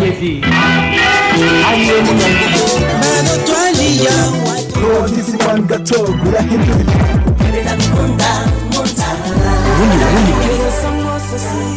Kennedy ayiwe munyagihugu Notisi one gatogura hindura ubundi burundi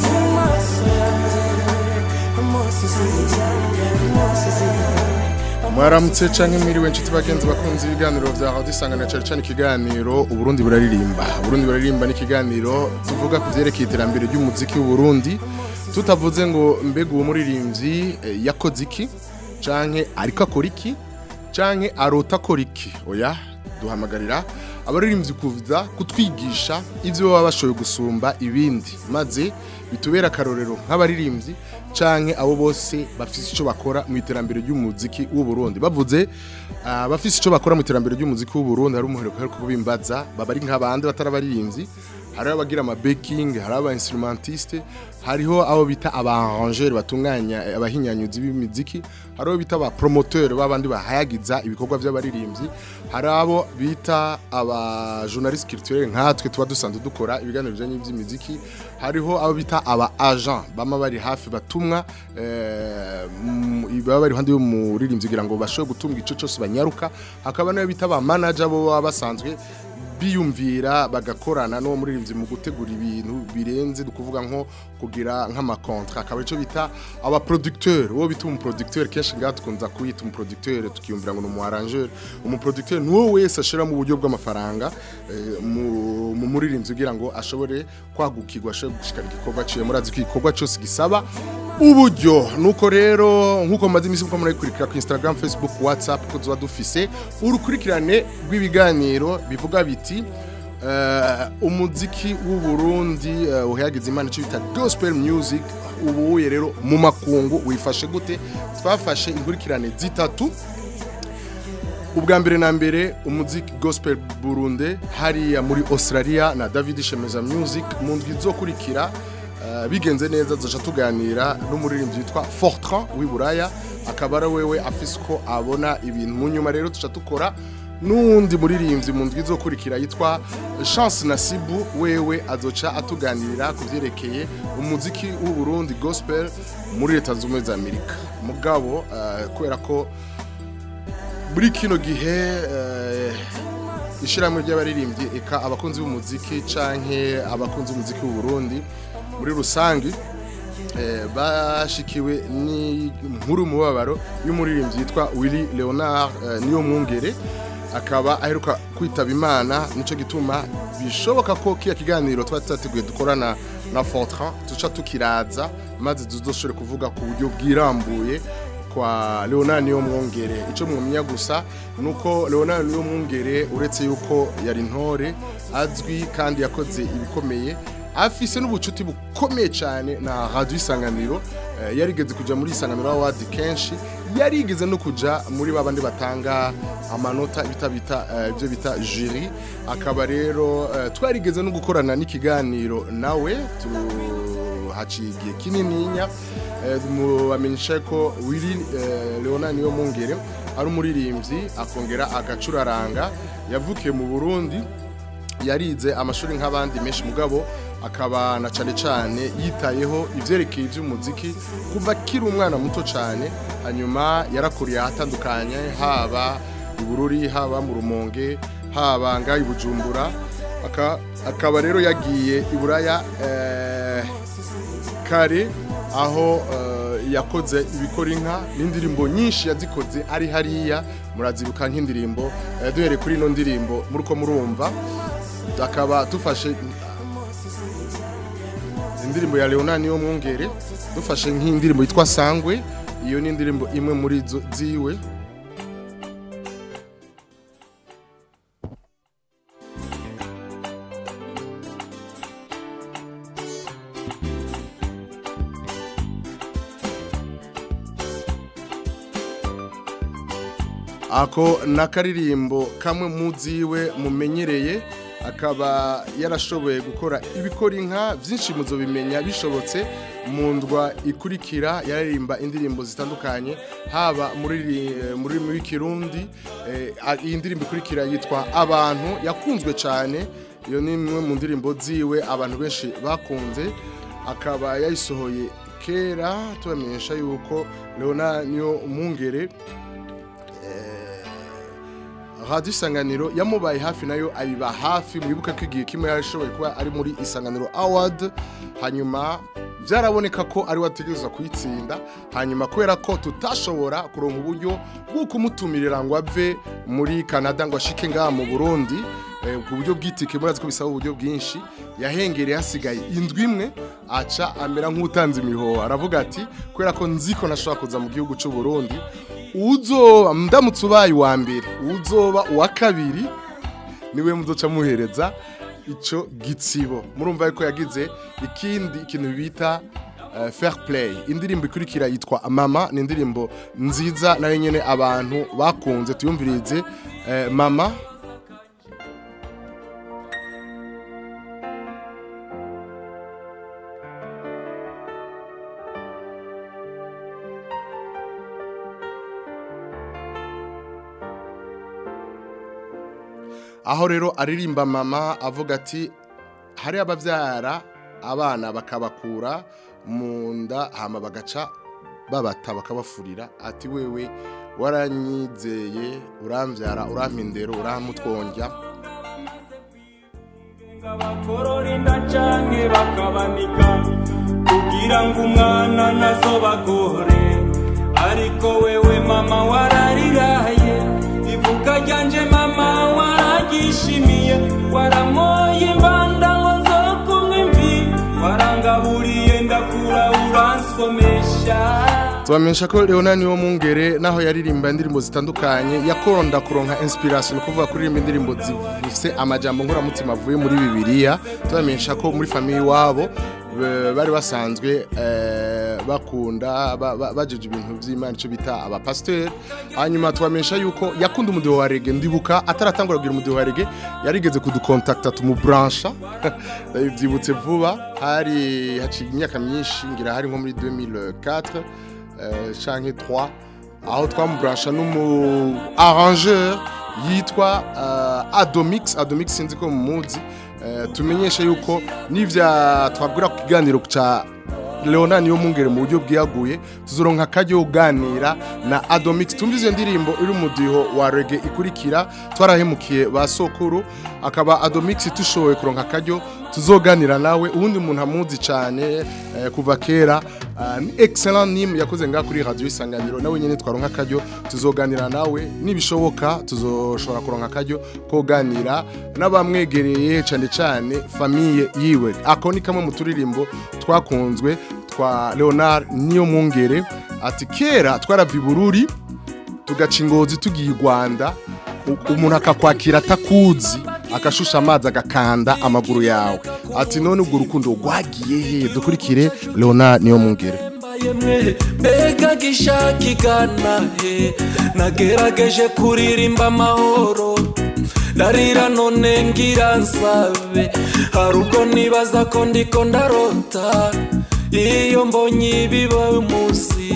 mwaramutse canke mwiriwe nshuti bagenzi bakunze ibiganiro vya radio isangano cyane cyane ikiganiro uburundi buraririmba uburundi buraririmba ni ikiganiro tuvuga ku vyerekeye iterambere ry'umuziki w'uburundi tutavuze ngo mbega uwo muririmbyi eh, yakoze iki canke ariko akora iki canke arota akora iki oya duhamagarira abaririmbyi kuza kutwigisha ivyo baba bashoboye gusumba ibindi maze bitubera akarorero nk'abaririmbyi canke abo bose bafise ico bakora mu iterambere ry'umuziki w'u Burundi bavuze ah, bafise ico bakora mu iterambere ry'umuziki w'u Burundi hari umuhereko ariko kubimbaza baba ari nk'abandi batarabaririmbyi hari abagira ama baking hari aba instrumentiste hariho abo bita aba arrangeur batunganya eh, abahinyanyuzi b'imiziki hari abo bita aba promoteur babandi bahayagiza ibikorwa by'abaririmbyi hari abo bita aba journaliste culturel nkatwe tuba dusanzwe dukora ibiganiro bijanye n'ivy'imiziki hariho abo bita aba agent bama bari hafi batumwa eh, mm, baba bari handi y'umuririmbyi kugira ngo bashobore gutunga ico cyose banyaruka hakaba n'abo bita aba manager bo baba basanzwe biyumvira bagakorana n'uwo muririmbyi mu gutegura ibintu birenze dukuvuga nko kugira nk'amakontra akaba ico bita aba producteur uwo bita umu producteur kenshi ngaha tukunza kuyita umu producteur tukiyumvira ngo ni umu arrangeur umu producteur ni uwo wese ashira mu buryo bw'amafaranga eh, mu mu muririmbyi kugira ngo ashobore kwagukirwa ashobore gushikana igikorwa ciwe murazi ko igikorwa cyose gisaba uburyo nuko rero nkuko maze imisi muko murayikurikira ku Instagram Facebook WhatsApp ko tuba dufise urukurikirane rw'ibiganiro bivuga biti eh, umuziki w'u Burundi uh, uhayagize imana cyo bita gospel music ubuye rero mu makungu wifashe gute twafashe inkurikirane zitatu ubwa mbere na mbere umuziki gospel Burundi hariya muri Australia na David Shemeza Music mu ndwi izokurikira Uh, bigenze neza duca tuganira n'umuririmbyi witwa Fortran w'iburaya akaba ari wewe afise uko abona ibintu mu nyuma rero duca dukora n'uwundi muririmbyi mu ndwi izokurikira yitwa Chance Nasibu wewe azoca atuganirira ku vyerekeye umuziki w'u Burundi gospel muri leta z'ubumwe za Amerika mugabo uh, kubera ko muri kino gihe uh, ishiramwe ry'abaririmbyi eka abakunzi b'umuziki canke abakunzi b'umuziki w'u Burundi muri rusange eh, bashikiwe ni nkuru mubabaro y'umuririmbyi yitwa Willy Leonard eh, niyo mwungere akaba aheruka kwitaba imana nico gituma bishoboka ko kiya kiganiro twari tutateguye dukorana na Fortran tuca tukiraza maze tuzoshobore kuvuga ku buryo bwirambuye kwa Leonard niyo mwongere ico mwumenya gusa nuko Leonard niyo mwongere uretse yuko yari ntore azwi kandi yakoze ibikomeye afise n'ubucuti bukomeye cyane na radio isanganiro eh, yarigeze kuja muri isanganiro award kenshi yarigeze no kuja muri babandi batanga amanota bita bita eh, ibyo bita jury akaba rero eh, twarigeze no gukorana n'ikiganiro nawe tu haciye igihe kinininya eh, mubamenyesha ko Willy eh, Leonard niyo mungere ari umuririmbyi akongera agacuraranga yavukiye mu Burundi yarize amashuri nk'abandi menshi mugabo akaba na cane cane yitayeho ivyerekeye ivy'umuziki kuva kiri umwana muto cane hanyuma yarakuriye ahatandukanye haba ibururi haba mu rumonge haba nga ibujumbura aka, akaba rero yagiye iburaya eh, kare aho eh, yakoze ibikora inka n'indirimbo nyinshi yazikoze ari hariya murazibuka nk'indirimbo eh, duhere kuri ino ndirimbo muriko murumva akaba dufashe indirimbo ya Leonard niyo mwongere dufashe nk'indirimbo yitwa Sangwe iyo ni indirimbo imwe muri zo ziwe ako nakaririmbo kamwe muziwe mumenyereye akaba yarashoboye gukora ibikora inka byinshi muzo bimenya bishobotse mu ndwa ikurikira yaririmba indirimbo zitandukanye haba muri muri muri kirundi eh, a- iyi ndirimbo ikurikira yitwa abantu yakunzwe cyane iyo ni imwe mu ndirimbo ziwe abantu benshi bakunze akaba yayisohoye kera tubamenyesha yuko leona niyo mungere radiyo isanganiro yamubaye hafi nayo ayiba hafi mwibuke ko igihe kimwe yashoboye kuba ari muri isanganiro awadi hanyuma byaraboneka ko ari wategereza kuyitsinda hanyuma kubera ko tutashobora kuronka uburyo bwo kumutumirira ngo ave muri canada ngo ashike ngaha mu burundi eh, ubwo buryo bw'itike murazi ko bisaba uburyo bwinshi yahengereye hasigaye indwi imwe aca amera nk'utanze imihoho aravuga ati kubera ko nzi ko nashobora kuza mu gihugu cy'u Burundi uzoba ndamutse ubaye uwa mbere uzoba uwa kabiri niwe muzoca muhereza ico gitsibo murumva yuko yagize ikindi ikintu bita uh, fair play indirimbo ikurikira yitwa mama ni indirimbo nziza nayo nyene abantu bakunze tuyumvirize uh, mama aho rero aririmba mama avuga ati hari ababyara abana bakabakura mu nda hama bagaca babata bakabafurira ati wewe waranyizeye urambyara urampindero urahamutwongya bakorora inda canke bakabanika kugira ngo umwana nazo bagore ariko wewe mama warariraye ivuka ryanje mama waragishimiye waramoye imbanda ngo nzokumwe imvi warangaburiye ndakura uransomesha tubamenyesha ko leona niwo mungere naho yaririmba indirimbo zitandukanye yakoronda kuronka inspiration no kuvuga kuririmba indirimbo zifise amajambo nkuramutima avuye muri bibiliya tubamenyesha ko muri famiye iwabo be- bari basanzwe eh, bakunda ba- ba- bajeje ibintu vy'imana ico bita abapasiteri hanyuma tubamenyesha yuko yakunda umudiho wa rege ndibuka ataratangura kugira umudiho wa rege yarigeze kudukontakta tumubransha ndabivyibutse vuba hari haciye imyaka myinshi ngira hari nko muri 2004 euh, canke 3 aho twamubransha n'umu arrangeur yitwa uh, Adomix Adomix sinzi ko mumuzi uh, tumenyeshe yuko nivya twabwira ku kiganiro ca Leona niyo mungere mu buryo bwiyaguye tuzoronka kajyo uganira na Adomix tumvize iyo ndirimbo iri mu diho wa reggae ikurikira twarahemukiye ba sokuru akaba Adomix tushoboye kuronka kajyo tuzoganira nawe ubundi umuntu amuzi cyane eh, kuva kera ah, ni excellent nim yakoze ngaha kuri radio isanganiro nawe nyene twaronka kajyo tuzoganira nawe nibishoboka tuzoshobora kuronka kajyo koganira n'abamwegereye cyane cyane famille yiwe ako ni kamwe mu turirimbo twakunzwe twa Leonard niyo mungere ati kera twaravye bururi tugaca ingozi tugiye i Rwanda u- umuntu akakwakira atakuzi akashusha amazi agakanda amaguru yawe ati none ubwo rukundo rwagiye he dukurikire Leonard niyo mungere yemwe mbega gishaka igana he nagerageje kuririmba amahoro ndarira none ngira nsabe hari ubwo nibaza ko ndiko ndarota iyo mbonye ibiba umunsi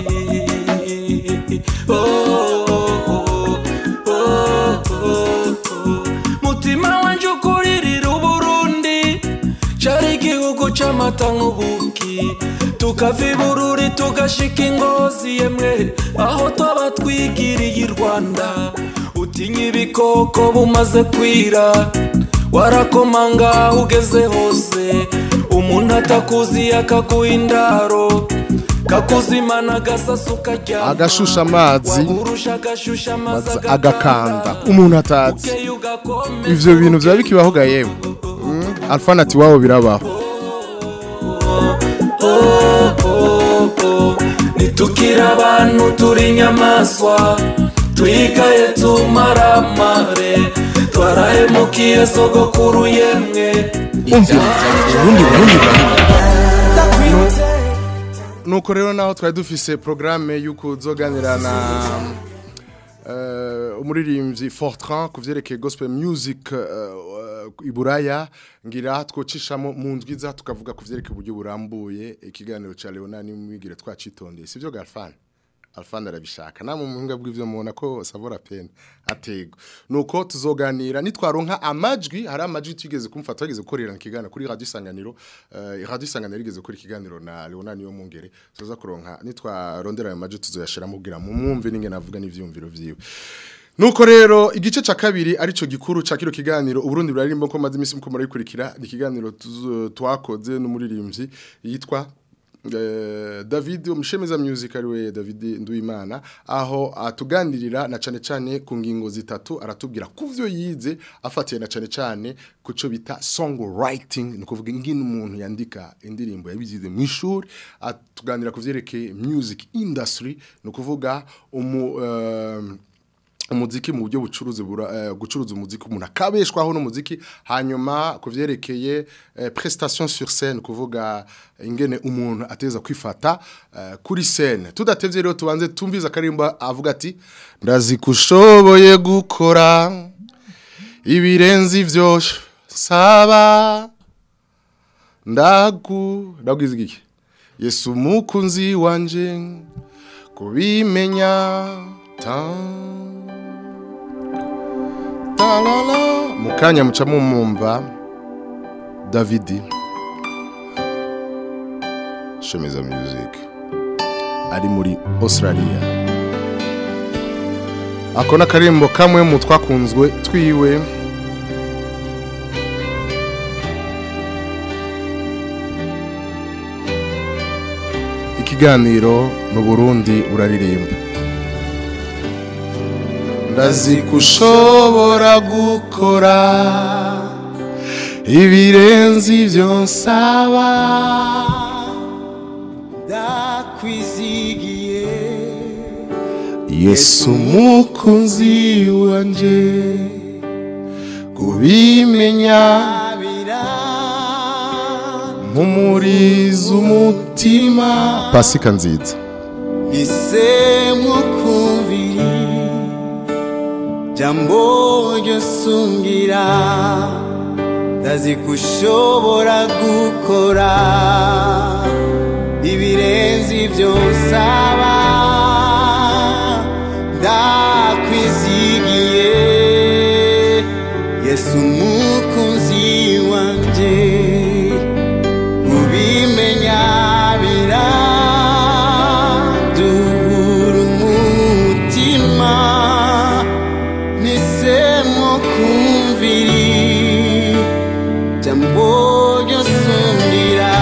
Oh, oh, oh, oh, oh, oh. mutima wanje ukuririra uburundi cari igihugu c'amata nk'ubuki tukava ibururi tugashika ingozi yemwe aho twaba twigiriye i rwanda utinya ibikoko bumaze kwira warakomanga aho ugeze hose umuntu atakuzi akaguha indaro kakuzimana agasasu karyama Agashusha amazi, wagurusha agashusha amazi maze agakanda umuntu atazi Ukeye ugakomeza ivyo bintu vyaba bikibaho ga yewe mm? alfana ati wabo birabaho nitukira abantu turi inyamaswa twigaye tumaramare twarahemukiye sogokuru yemwe umva ubundi burundi nuko rero naho twari dufise programme y'uko uzoganira na eh, umuririmbyi Fortran ku vyerekeye gospel music uh, iburaya ngira twocishamo mu ndwiza tukavuga ku vyerekeye uburyo burambuye ikiganiro ca Leonani mwigire twacitondeye sivyo Galfan alfani arabishaka namwe mu buhinga bw'ivyo mubona ko savora pena atego nuko tuzoganira nitwaronka amajwi hari amajwi tugeze kumfata twageze gukorera ikiganiro kuri radio isanganiro uh, radio isanganiro rigeze gukora ikiganiro na Leonani yo mungere tuza kuronka nitwarondera ayo majwi tuzoyashiramo kugira mu mwumve ninge navuga n'ivyumviro vyiwe Nuko rero igice ca kabiri arico gikuru ca kiro kiganiro Uburundi burarimbo ko maze imisi muko murayikurikira ni kiganiro tuzo- twakoze n'umuririmbyi yitwa eh, David umushemeza music ariwe David Nduwimana aho atuganirira na cane cane ku ngingo zitatu aratubwira kuvyo yize afatiye na cane cane kuco bita songwriting ni kuvuga ingene umuntu yandika indirimbo yabizize mu ishuri atuganira kuvyerekeye music industry ni kuvuga umu um, umuziki mu buryo bucuruzi bura eh, gucuruza umuziki umuntu akabeshwaho n'umuziki hanyuma kuvyerekeye eh, prestation sur scène kuvuga ingene umuntu ateza kwifata eh, kuri scène tudatevye rero tubanze tumviza karimba avuga ati ndazi kushoboye gukora ibirenze ivyo saba ndagu ndabwiza iki Yesu mukunzi wanje kubimenya tan talala mukanya muca mumumva Davidi Shemeza Music ari muri Australia ako n'akarimbo kamwe mu twakunzwe twiwe ikiganiro mu Burundi buraririmba ndazi kushobora gukora ibirenze ivyo nsaba ndakwizigiye yesu mukunzi wanje kubimenya abira mpumuriza umutima pasika nziza isemu kumviri jambo ryosungira ndazi kushobora gukora ibirenze ibyo nsaba ndakwizigiye yesu umukunzi wanje ubimenya biraduhura umutima nisemo kumviri jambo ryosundira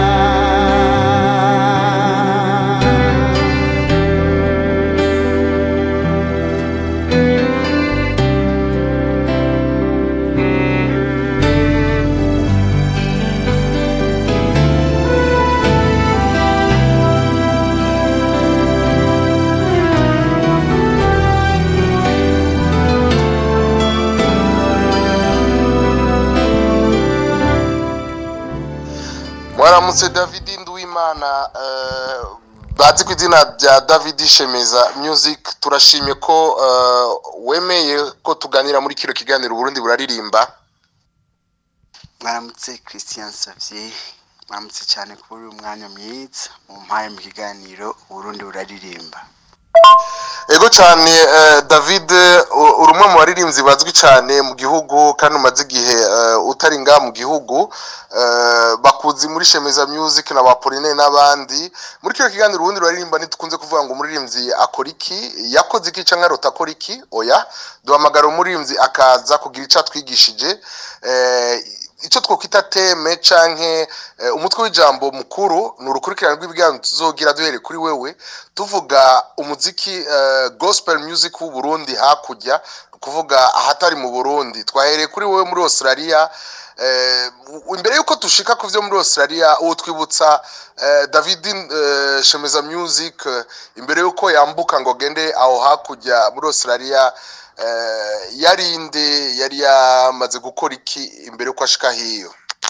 mwaramutse david nduwimana eh, bazi ku izina rya david shemeza music turashimye ko eh, wemeye ko tuganira muri kino kiganiro uburundi buraririmba mwaramutse christian savye mwaramutse cyane kuri uyu mwanya mwiza mu mpaye mu kiganiro uburundi buraririmba ego cyane eh, david u- uri umwe mu baririmbyi bazwi cyane mu gihugu kandi umaze igihe eh, utari ngaha mu gihugu eh, bakuzi muri shemeza music na bapoline n'abandi muri kino kiganiro ubundi ruririmba ntitukunze kuvuga ngo umuririmbyi akora iki yakoze iki cyangwa arota akora iki oya duhamagara umuririmbyi akaza kugira icyo atwigishije eh, icyo twakwita teme canke eh, umutwe w'ijambo mukuru ni urukurikirane rw'ibiganiro tuzogira duhere kuri wewe tuvuga umuziki eh, gospel music w'u Burundi hakurya kuvuga ahatari mu Burundi twahereye kuri wewe muri Australia eh, u- imbere yuko dushika ku vyo muri Australia uwo twibutsa eh, David eh, Shemeza Music eh, imbere yuko yambuka ngo gende aho hakurya muri Australia eh, yarinde yari yamaze gukora iki imbere yuko ashika hiyo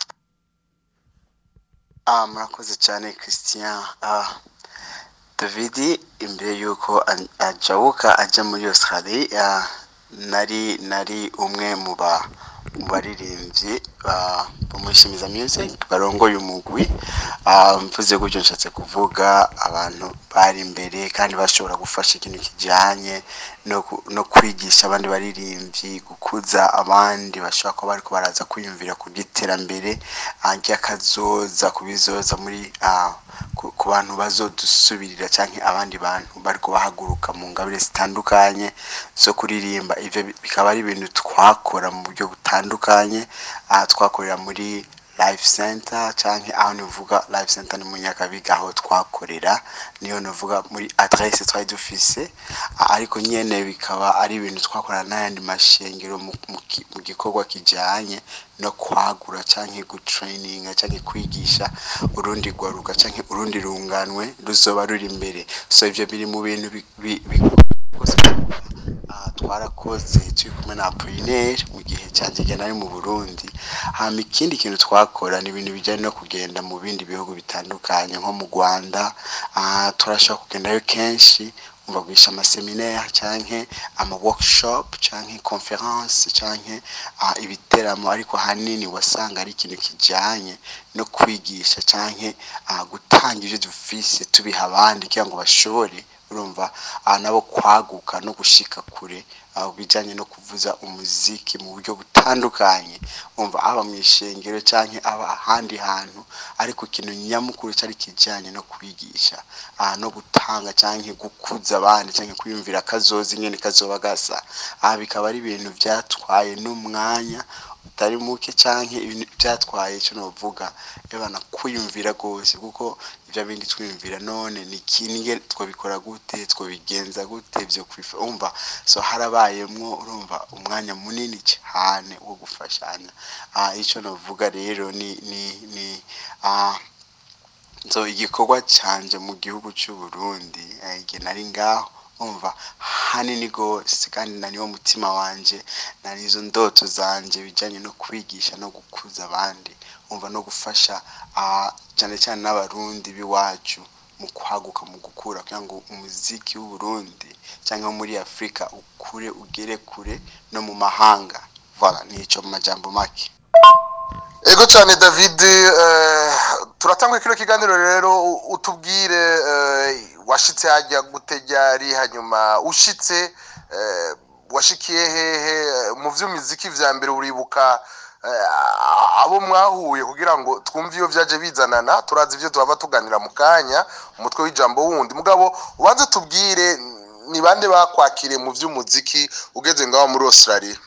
ah murakoze cyane christian ah david imbere y'uko a- ajabuka ajya muri australia nari nari umwe mu ba mu baririmbyi ba- bo muri shimiza music barongoye umugwi Ah, mvuze gutyo nshatse kuvuga abantu bari imbere kandi bashobora gufasha ikintu kijyanye no ku- no kwigisha abandi baririmbyi gukuza abandi bashobora kuba bariko baraza kwiyumvira ku by'iterambere ah, ry'akazoza ku bizoza muri ah, ku ku bantu bazodusubirira cyangwa abandi bantu bari kubahaguruka mu ngabire zitandukanye zo kuririmba ibyo bi- bikaba ari ibintu twakora mu buryo butandukanye aha twakorera muri live center cyangwa aho nivuga live center ni mu nyakabiga aho twakorera niyo nivuga muri adresse twari dufise Ah, ariko nyene bikaba ari ibintu twakorana n'ayandi mashengero mu, mu, ki- mu gikorwa kijanye no kwagura canke gutraininga canke kwigisha urundi rwaruka canke urundi runganwe ruzoba ruri imbere so ivyo biri mu bintu bi- bi- bi- Ah, twarakoze turi kumwe na Apollinaire mu gihe cyanjye igihe nari mu Burundi hama ikindi kintu twakora ni ibintu bijyanye no kugenda mu bindi bihugu bitandukanye nko mu Rwanda ah, turashobora kugendayo kenshi umva guhisha amaseminaire canke ama workshop canke conference canke ah, ibiteramo ariko hanini wasanga ari ikintu kijanye no kwigisha canke ah, gutanga ivyo dufise tubiha abandi kugira ngo bashobore urumva aha nabo kwaguka no gushika kure aho bijyanye no kuvuza umuziki mu buryo butandukanye umva aba mu ishengero cyangwa aba ahandi hantu ariko ikintu nyamukuru cyari kijyanye no kwigisha aha no gutanga cyangwa gukuza abandi cyangwa kwiyumvira akazoza ingene kazoba gasa aha bikaba ari ibintu byatwaye n'umwanya utari muke cyangwa ibintu byatwaye icyo navuga yabana kwiyumvira rwose kuko ibyo bindi twiyumvira none ni kinge twabikora gute twabigenza gute byo kwifa umva so harabayemwo urumva umwanya munini cyane wo gufashanya ah icyo navuga rero ni ni ni ah so igikorwa cyanje mu gihugu cy'u Burundi eh, igihe nari ngaho umva hanini gose kandi na niwo mutima wanje na nizo ndoto zanje bijanye no kwigisha no gukuza abandi umva no gufasha ah, cyane cyane n'abarundi b'iwacu mu kwaguka mu gukura kugira ngo umuziki w'u Burundi cyangwa muri Afrika ukure ugere kure no mu mahanga voilà nico mu majambo make ego cyane david eh, turatanga kino kiganiro rero u- utubwire eh, washitse hajya gutegari hanyuma ushitse eh, washikiye hehe eh, mu vy'umuziki vya mbere uribuka eh, abo mwahuye kugira ngo twumve iyo vyaje bizanana turazi ivyo tuhava tuganira mu kanya umutwe w'ijambo wundi mugabo ubanze tubwire ni bande bakwakiriye mu vy'umuziki ugeze ngaho muri australia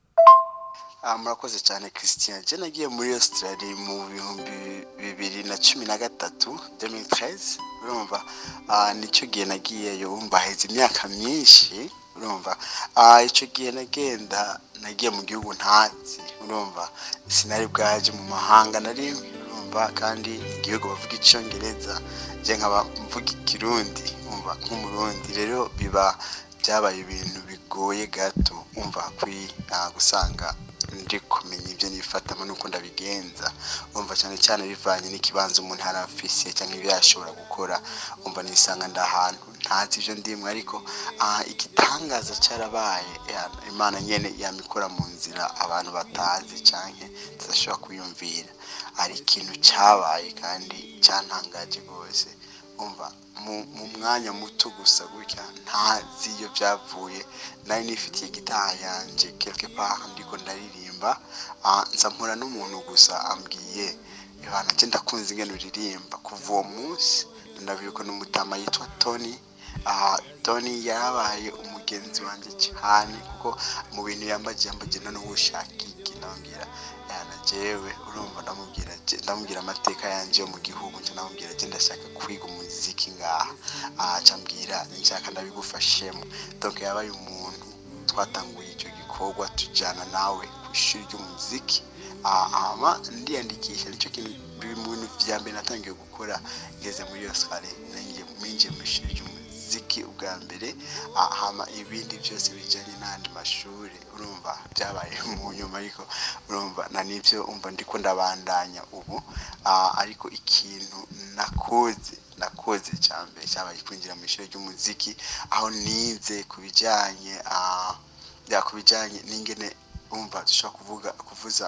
Ah, murakoze cyane christian je nagiye muri australia mu bihumbi bibiri na cumi na gatatu 2013 urumva ah, nicyo gihe nagiyeyo wumva haheze imyaka myinshi urumva ah, icyo gihe nagenda nagiye mu gihugu ntazi urumva sinari bwaje mu mahanga na rimwe urumva kandi igihugu bavuga icyongereza je nkaba mvuga ikirundi umva nk'umurundi rero biba byabaye ibintu bigoye gato umva kwi ah, gusanga ndi kumenya ibyo nifatamo nuko ndabigenza umva cyane cyane bivanye n'ikibanza umuntu yari afise cyangwa ibyo yashobora gukora umva nisanga ndi ahantu ntazi ibyo ndimwe ariko ah, igitangaza cyarabaye ya- imana nyene yamikora mu nzira abantu batazi cyangwa tudashobora kwiyumvira hari ikintu cyabaye kandi cyantangaje rwose umva mu, mu mwanya muto gusa gutya ntazi iyo byavuye nari nifitiye gitaha yanje quelque part ndiko ndaririmba ah, nza mpura n'umuntu gusa ambwiye ibana nje ndakunze ingene uririmba kuva uwo munsi ndabibuka n'umutama yitwa Tony aha Tony yarabaye umugenzi wanjye cyane kuko mu bintu yambagiye yambagiye no ushaka iki ndambwira yana jewe urumva ndamubwira je- ndamubwira amateka yanje yo mu gihugu nje ndamubwira je ndashaka kwiga umuziki ngaha aha cambwira nshaka ndabigufashemo donc yabaye umuntu twatanguye icyo gikorwa tujyana nawe ku ishuri ry'umuziki Ah, hama ndiyandikisha nicyo kintu biri mu bintu vya mbere natangiye gukora ngeze muri Australia nanjye minjiye mu ishuri ry'umuziki ubwa mbere Ah, hama ibindi byose bijyanye n'andi mashuri urumva byabaye mu nyuma ariko urumva na nibyo umva ndiko ndabandanya ubu Ah, ariko ikintu nakoze nakoze cya mbere cyabaye kwinjira mu ishuri ry'umuziki aho nize ku bijyanye ah, ya ku bijyanye n'ingene umva dushobora kuvuga kuvuza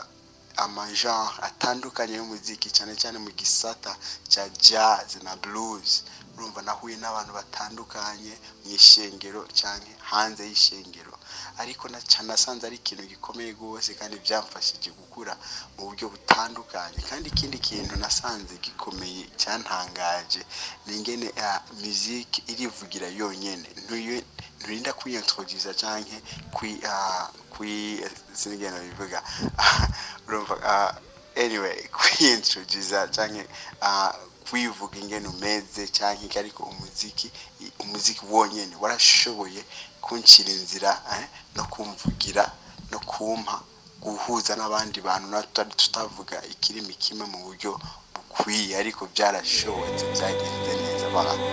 amagenre atandukanye y'umuziki cyane cyane mu gisata cya jazz na blues urumva nahuye n'abantu batandukanye mu ishengero cyane hanze y'ishengero ariko na cyane nasanze ari ikintu gikomeye rwose kandi byamfashije gukura mu buryo butandukanye kandi ikindi kintu nasanze gikomeye cyantangaje ni ingene uh, muziki irivugira yonyene ntuye nturinda kwiyintroduza canke kwi uh, kwi sinigena bivuga urumva uh, anyway kwiyintroduza canke uh, kwivuga ingene umeze canke iki ariko umuziki i- umuziki wonyene warashoboye kuncira inzira eh, no kumvugira no kumpa guhuza n'abandi bantu na tutari tutavuga ikirimi kimwe mu buryo bukwiye ariko byarashobotse byagenze neza abantu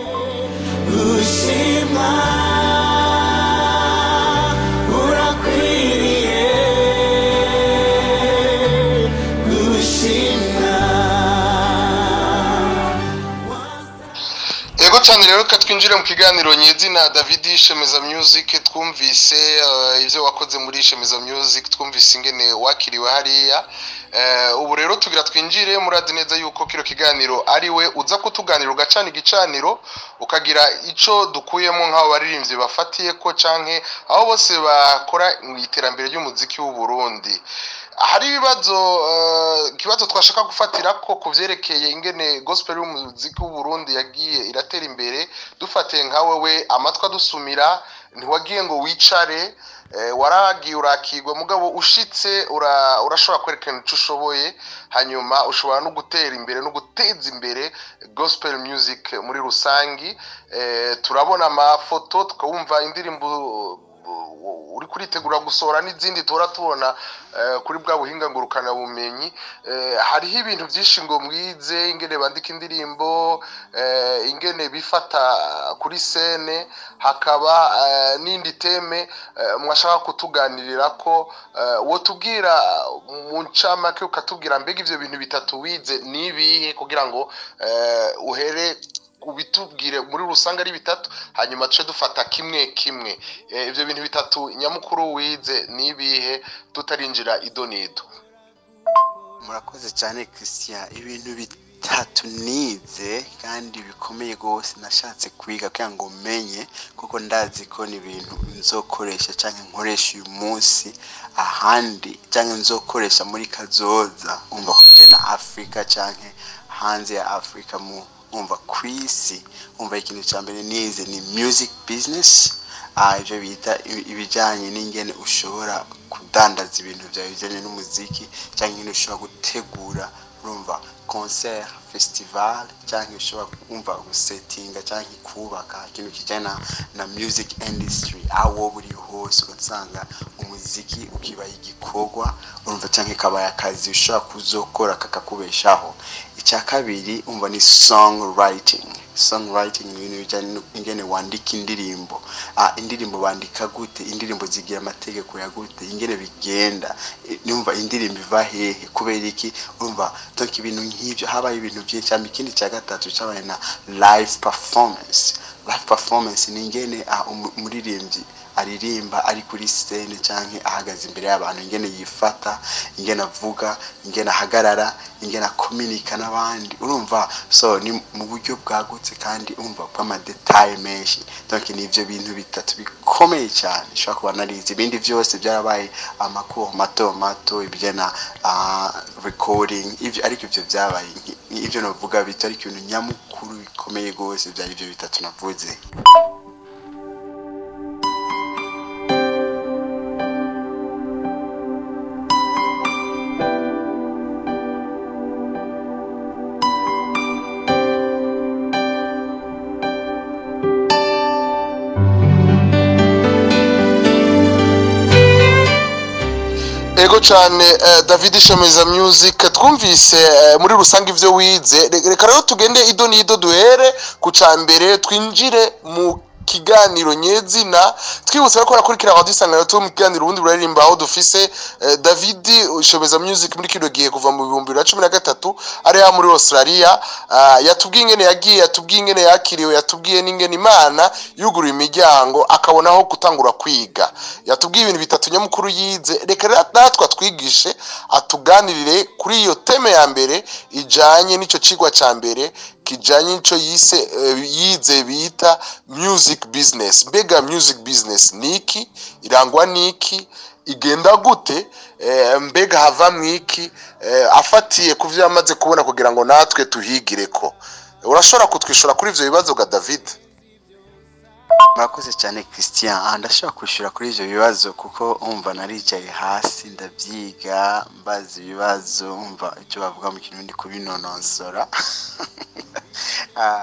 gushima urakwiriye gushimwa Ego cyane rero ka twinjire mu kiganiro nyezina David Shemeza Music twumvise eh, ivyo wakoze muri Shemeza Music twumvise ingene wakiriwe hariya Eh, ubu rero tugira twinjire muradi neza yuko kino kiganiro ari we uza kutuganira ugacana igicaniro ukagira ico dukuyemo nk'abo baririmbyi bafatiye ko canke aho bose bakora mu iterambere ry'umuziki w'u Burundi hari ibibazo eh, ikibazo twashaka gufatira ko ku byerekeye ingene gospel y'umuziki w'u Burundi yagiye iratera imbere dufatiye nka wewe amatwi adusumira ntiwagiye ngo wicare eh, waragiye urakigwa mugabo ushitse ura- urashobora kwerekana icyo ushoboye hanyuma ushobora no gutera imbere no guteza imbere gospel music muri rusangi eh, turabona amafoto tukabumva indirimbo uri kuritegura gusohora n'izindi tuhora tubona eh, kuri bwa buhinga ngurukana bumenyi eh, hariho ibintu byinshi ngo mwize ingene bandika indirimbo eh, ingene bifata kuri sene hakaba eh, n'indi teme eh, mwashaka kutuganirira ko eh, wotubwira mu ncamake ukatubwira mbega ivyo bintu bitatu wize ni ibihe kugira ngo eh, uhere ubitubwire muri rusange ari bitatu hanyuma tuce dufata kimwe kimwe Eh, ivyo bintu bitatu nyamukuru wize ni ibihe tutarinjira ido n'ido murakoze cyane christian ibintu bitatu nize kandi bikomeye rwose nashatse kwiga kugira ngo menye kuko ndazi ko ni ibintu nzokoresha cyangwa nkoresha uyu munsi ahandi cyangwa nzokoresha muri kazoza umva kubye na afurika cyangwa hanze ya afurika mu umva ku isi umva ikintu cya mbere nize ni music business ah, ibyo bita ibi- ibijyanye n'ingene ushobora kudandaza ibintu byawe bijyanye n'umuziki cyangwa ingene ushobora gutegura urumva concert festival cyangwa ushobora kumva gusetinga cyangwa kubaka ikintu kijyanye na, na music industry aho wowe uri hose ugasanga umuziki ukibaye igikorwa urumva cyangwa ikabaye akazi ushobora kuzokora kakakubeshaho icya kabiri umva ni songwriting songwriting ni ibintu bijyanye n'ingene wandika indirimbo ah, indirimbo bandika gute indirimbo zigira amategeko ya gute ingene bigenda Eh, numva indirimbo iva hehe kubera iki urumva donc ibintu nk'ibyo habaye ibintu byinshi cyangwa ikindi cya gatatu cyabaye na live performance live performance ni ingene ah, umu- umuririmbyi aririmba ari kuri scene cyangwa ahagaze imbere y'abantu ingene yifata ingene avuga ingene ahagarara ingene akominika n'abandi urumva so ni mu buryo bwagutse kandi umva bw'amadetaye menshi donc ni ibyo bintu bitatu bikomeye cyane ushobora kuba narize ibindi byose byarabaye amakuru mato mato ibijyana uh, recording ibyo ariko ibyo byabaye nki- ibyo navuga bito ariko ibintu nyamukuru bikomeye rwose byari ibyo bitatu navuze ego cyane eh, david shemeza music twumvise eh, muri rusange ibyo wize Re- reka rero tugende ido n'ido duhere ku cya mbere twinjire mu kiganiro nyezina twibutse ko rakurikira radio isanganiro tu mu kiganiro ubundi buraririmba aho dufise eh, David Shobeza Music muri kino gihe kuva mu bihumbi bibiri na cumi na gatatu ari ha muri Australia ah, yatubwiye ingene yagiye yatubwiye ingene yakiriwe yatubwiye n'ingene Imana yuguruye imiryango akabonaho gutangura kwiga yatubwiye ibintu bitatu nyamukuru yize reka rero natwe atwigishe atuganirire kuri iyo teme ya mbere ijanye n'ico cigwa ca mbere kijanye n'ico yise eh, yize bita music business mbega music business niki irangwa niki igenda gute eh, mbega hava mwiki eh, afatiye ku vyo yamaze kubona kugira ngo natwe tuhigireko urashobora kutwishura kuri ivyo bibazo ga David murakoze cyane christian aha ndashobora kwishyura kuri ibyo bibazo kuko umva naricaye hasi ndabyiga mbaza ibibazo umva icyo bavuga mu kirundi kubinonosora Ah,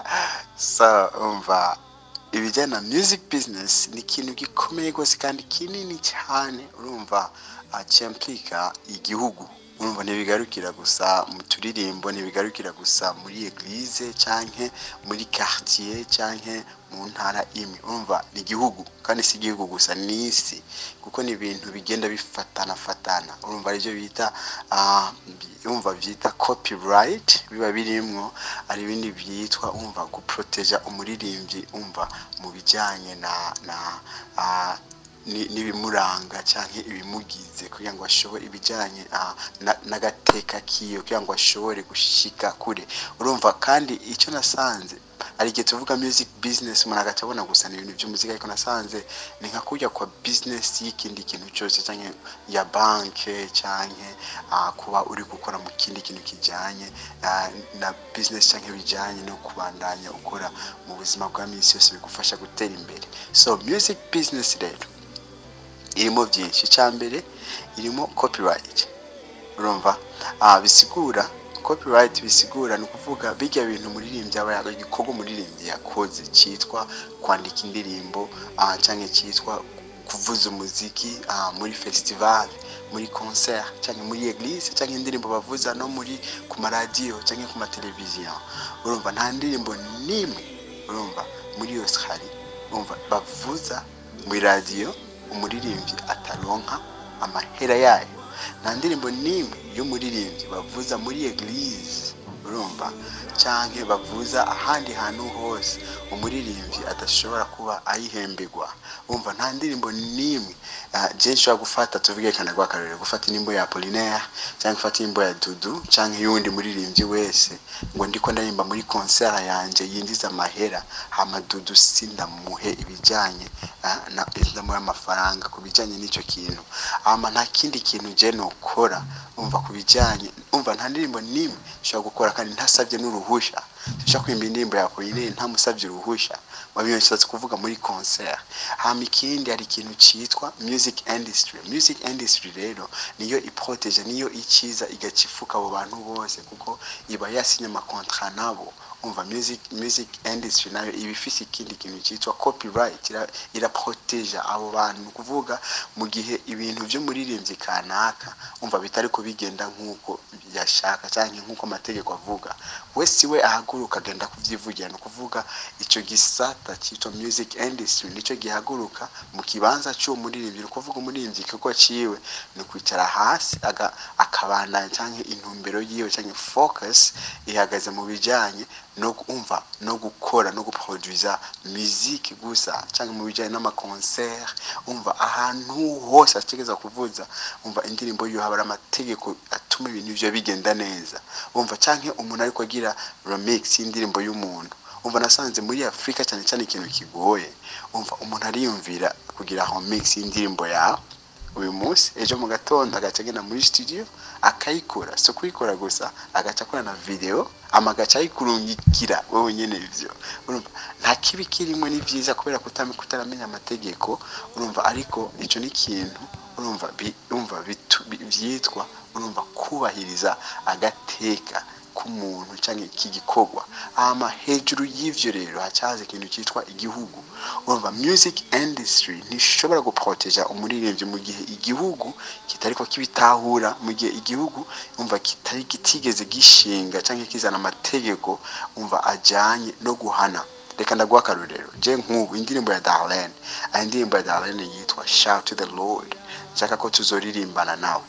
so umva ibijyanye na music business ni ikintu gikomeye rwose kandi kinini cyane urumva ah, cyamplika igihugu urumva ntibigarukira gusa mu turirimbo ntibigarukira gusa muri eglise canke muri quartier canke mu ntara imwe urumva ni igihugu kandi si igihugu gusa ni isi kuko ni ibintu bigenda bifatana fatana urumva aribyo bita ah, bi- urumva byita copyright biba birimwo hari ibindi byitwa umva guproteja umuririmbyi umva mu bijyanye na na ah, ni- n'ibimuranga cyangwa ibimugize kugira ngo ashobore ibijyanye ah, na- n'agateka kiyo kugira ngo ashobore gushika kure urumva kandi icyo nasanze hari igihe tuvuga music business umuntu agaca abona gusa ni ibintu by'umuziki ariko nasanze ni nka kujya kwa business y'ikindi kintu cyose cyangwa ya banke cyangwa ah, kuba uri gukora mu kindi kintu kijyanye ah, na business cyangwa bijyanye no kubandanya ukora mu buzima bwa minsi yose bigufasha gutera imbere so music business rero irimo byinshi icya mbere irimo copyright urumva ah, bisigura copyright bisigura ni ukuvuga bijya bintu umuririmbyi aba yakoze igikorwa umuririmbyi yakoze cyitwa kwandika indirimbo ah, cyangwa cyitwa kuvuza umuziki ah, muri festival muri concert cyangwa muri eglise cyangwa indirimbo bavuza no muri ku maradiyo cyangwa ku mateleviziyo urumva nta ndirimbo n'imwe urumva muri yose hari urumva bavuza muri radiyo umuririmbyi ataronka amahera yayo nta ndirimbo n'imwe y'umuririmbyi bavuza muri eglise urumva cyangwa bavuza ahandi hantu hose umuririmbyi adashobora kuba ayihembegwa umva nta ndirimbo n'imwe ah, je nshobora gufata tuvuge kana rwa karere gufata indirimbo ya Apollinaire cyangwa gufata indirimbo ya Dudu cyangwa y'undi muririmbyi wese ngo ndiko ndaririmba muri concert yanje yinjiza amahera hama Dudu sindamuhe ibijyanye ah, na ndamuhe amafaranga ku bijyanye n'icyo kintu hama nta kindi kintu je nokora umva ku bijyanye umva nta ndirimbo n'imwe nshobora gukora kandi ntasabye n'uruhusha nshobora kwimba indirimbo ya Apollinaire ntamusabye uruhusha wabiyo nshatse kuvuga muri concert hama ikindi hari ikintu cyitwa music industry music industry rero niyo iproteje niyo ikiza igacifuka abo bantu bose kuko iba yasinye amakontra nabo umva music music industry nayo iba ifise ikindi kintu cyitwa copyright ira- iraproteja abo bantu ni ukuvuga mu gihe ibintu by'umuririmbyi kanaka umva bitari kubigenda nk'uko yashaka cyangwa nk'uko amategeko avuga we si we ahaguruka agenda kubyivugira ni ukuvuga icyo gisata cyitwa music industry nicyo gihaguruka mu kibanza cy'uwo muririmbyi ni ukuvuga umuririmbyi ikigo ciwe ni kwicara hasi aga- akabandanya cyangwa intumbero yiwe cyangwa focus ihagaze mu bijyanye no kumva no gukora no guproduza muziki gusa cyangwa mu bijyanye n'amakoncert umva ahantu hose ategeza kuvuza umva indirimbo yiwe haba hari amategeko atuma ibintu byo bigenda neza umva cyangwa umuntu ariko agira remix y'indirimbo y'umuntu umva nasanze muri afurika cyane cyane ikintu kigoye umva umuntu ariyumvira kugira remix y'indirimbo yawe uyu munsi ejo mu gatondo agaca agenda muri studio akayikora si kuyikora gusa agaca akora na video ama agaca ayikurungikira wowe nyine ivyo urumva nta kibi kirimo ni byiza kubera kutame kutaramenya amategeko urumva ariko ico ni ikintu urumva bi- urumva bitu- bi- byitwa urumva kubahiriza agateka k'umuntu cyangwa k'igikorwa hama hejuru y'ivyo rero hacaza ikintu cyitwa igihugu urumva music industry ntishobora guproteja umuririmbyi mu gihe igihugu kitariko kibitahura mu gihe igihugu umva kitari kitigeze gishinga cyangwa kizana amategeko umva ajyanye no guhana reka ndaguha akarorero je nk'ubu indirimbo ya darlene ari indirimbo ya darlene yitwa shout to the lord nshaka ko tuzoririmbana nawe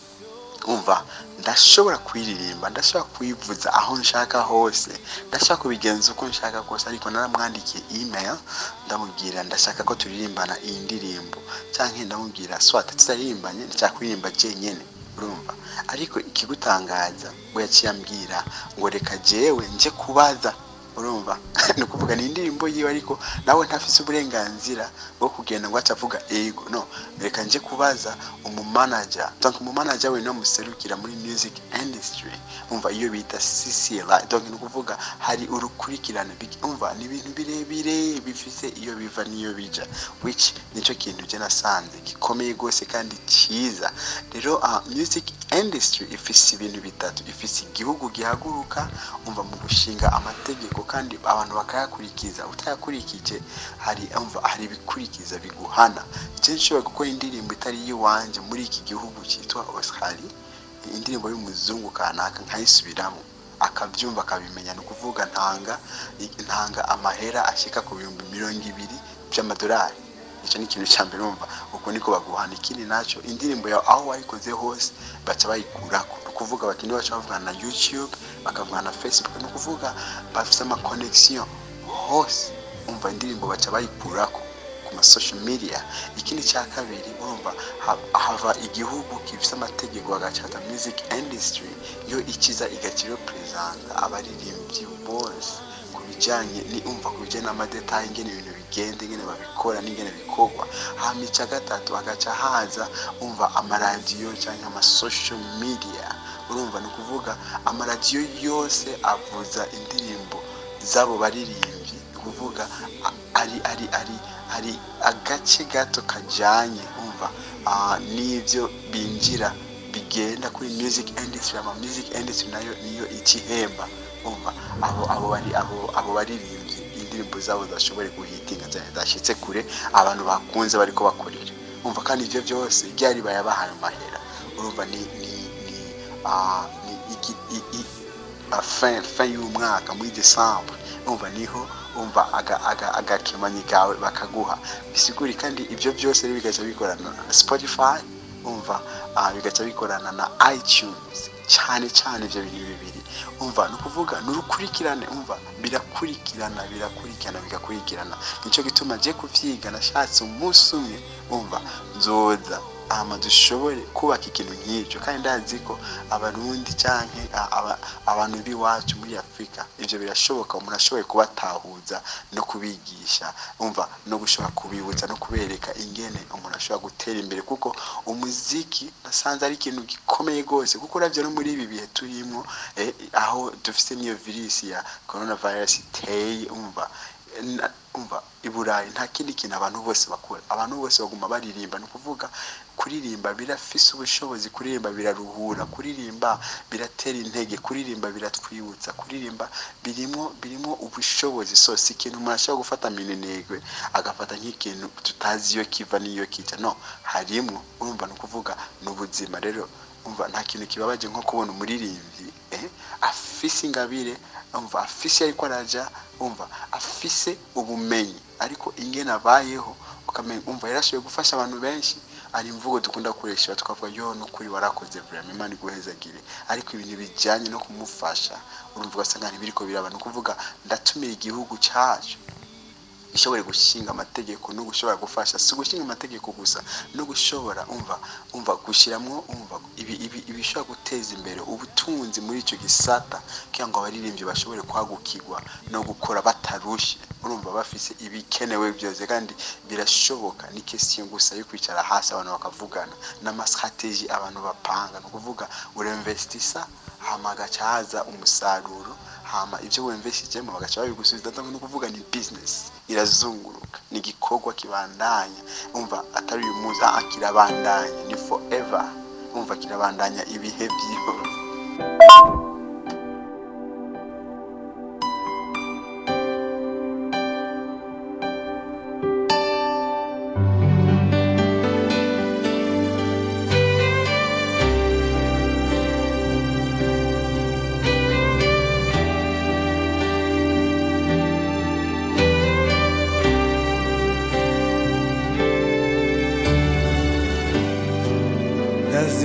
umva ndashobora kuyiririmba ndashobora kuyivuza aho nshaka hose ndashobora kubigenza uko nshaka kose ariko naramwandikiye email ndamubwira ndashaka ko turirimbana iyi ndirimbo cyangwa ndamubwira swata tutarimbanye ndashaka kuririmba jenyine urumva ariko ikigutangaza we yaciye ambwira ngo reka jewe nje kubaza urumva ni ukuvuga ni indirimbo yiwe ariko nawe ntafise uburenganzira bwo kugenda ngo aca avuga ego no reka nje kubaza umumanaja donc umumanaja we no muserukira muri music industry umva iyo bita CCLI donc ni ukuvuga hari urukurikirane big- umva ni ibintu birebire bifise iyo biva n'iyo bija which nicyo kintu je nasanze gikomeye rwose kandi cyiza rero uh, music industry ifise ibintu bitatu ifise igihugu gihaguruka umva mu gushinga amategeko kandi abantu bakayakurikiza utayakurikije hari umva hari ibikurikiza biguhana je nshobora gukora indirimbo itari iyiwanje muri iki gihugu cyitwa Australia indirimbo y'umuzungu kanaka nkayisubiramo akabyumva akabimenya ni ukuvuga ntanga ntanga amahera ashyika ku bihumbi mirongo ibiri by'amadolari icyo ni ikintu cya mbere umva uko niko baguhana ikindi nacyo indirimbo yawe aho wayikoze hose baca bayikurako ni ukuvuga abakinnyi bacu bavugana na youtube bakavugana na facebook ni ukuvuga bafite amakonegisiyo hose umva indirimbo baca bayikurako ku ma social media ikindi cya kabiri urumva ha- hava igihugu gifite amategeko agacata music industry yo ikiza igakira perezida abaririmbyi bose ku bijyanye ni umva ku bijyanye n'amadetayi ingene ibintu bigenda ingene babikora n'ingene bikorwa hama icya gatatu hagaca haza umva amaradiyo cyangwa ama social media urumva ni ukuvuga amaradiyo yose avuza indirimbo z'abo baririmbyi ni ukuvuga a- ari ari ari hari agace gato kajyanye umva ah, n'ibyo binjira bigenda kuri music industry ama music industry nayo niyo ikihemba umva abo abo bari abo abo baririmbyi indirimbo zabo zashobore guhitinga cyane zashyitse kure abantu bakunze bariko bakorera umva kandi ibyo byose ryari bayabahaye amahera urumva ni ni ni ah, ni iki i- i- ah, fin fin y'umwaka muri decembre umva niho umva aga- aga- agakemanyi kawe bakaguha bisiguri kandi ibyo byose rero bigaca bikorana na spotify umva ah, bigaca bikorana na itunes cyane cyane ibyo bintu bibiri umva ni ukuvuga ni urukurikirane umva birakurikirana birakurikirana bigakurikirana nicyo gituma ngiye kubyiga nashatse umunsi umwe umva nzoza hama dushobore kubaka ikintu nk'icyo kandi ndazi ko abarundi canke a- aba- abantu b'iwacu muri afurika ibyo birashoboka umuntu ashoboye kubatahuza no kubigisha umva no gushobora kubibutsa no kubereka ingene umuntu ashobora gutera imbere kuko umuziki nasanze ari ikintu gikomeye rwose kuko uravye no muri ibi bihe turimo eh, aho dufite n'iyo virusi ya coronavirus iteye umva na- umva i burayi nta kindi kintu abantu bose bakora abantu bose baguma baririmba ni ukuvuga kuririmba birafise ubushobozi kuririmba biraruhura kuririmba biratera intege kuririmba biratwibutsa kuririmba birimo birimo ubushobozi so si ikintu umuntu ashobora gufata minenegwe agafata nk'ikintu tutazi iyo kiva n'iyo kijya no harimo urumva ni ukuvuga ni ubuzima rero umva nta kintu kibabaje nko kubona umuririmbyi eh, afise ingabire umva afise ariko araja umva afise ubumenyi ariko ingene abayeho ukamenya umva yarashoboye gufasha abantu benshi ari imvugo dukunda gukoresha tukavuga yo nukuri warakoze vraiment imana iguhezagire ariko ibintu bijyanye no kumufasha urumva ugasanga ntibiriko biraba ni ukuvuga ndatumira igihugu cyacu ishobore gushinga amategeko no gushobora gufasha si gushinga amategeko gusa no gushobora umva umva gushyiramo umva ibi ibi ibishobora guteza imbere ubutunzi muri icyo gisata kugira ngo abaririmbyi bashobore kwagukirwa no gukora batarushe urumva bafise ibikenewe byose kandi birashoboka ni question gusa yo kwicara hasi abantu bakavugana n'amastrategie abantu bapanga ni ukuvuga urinvestisa hama hagaca haza umusaruro hama ibyo wemveshejemo bagaca babigusubiza ndabona ukuvuga ni business irazunguruka ni igikorwa kibandanya umva atari uyu munsi ah, kirabandanya ni forever umva kirabandanya ibihe byose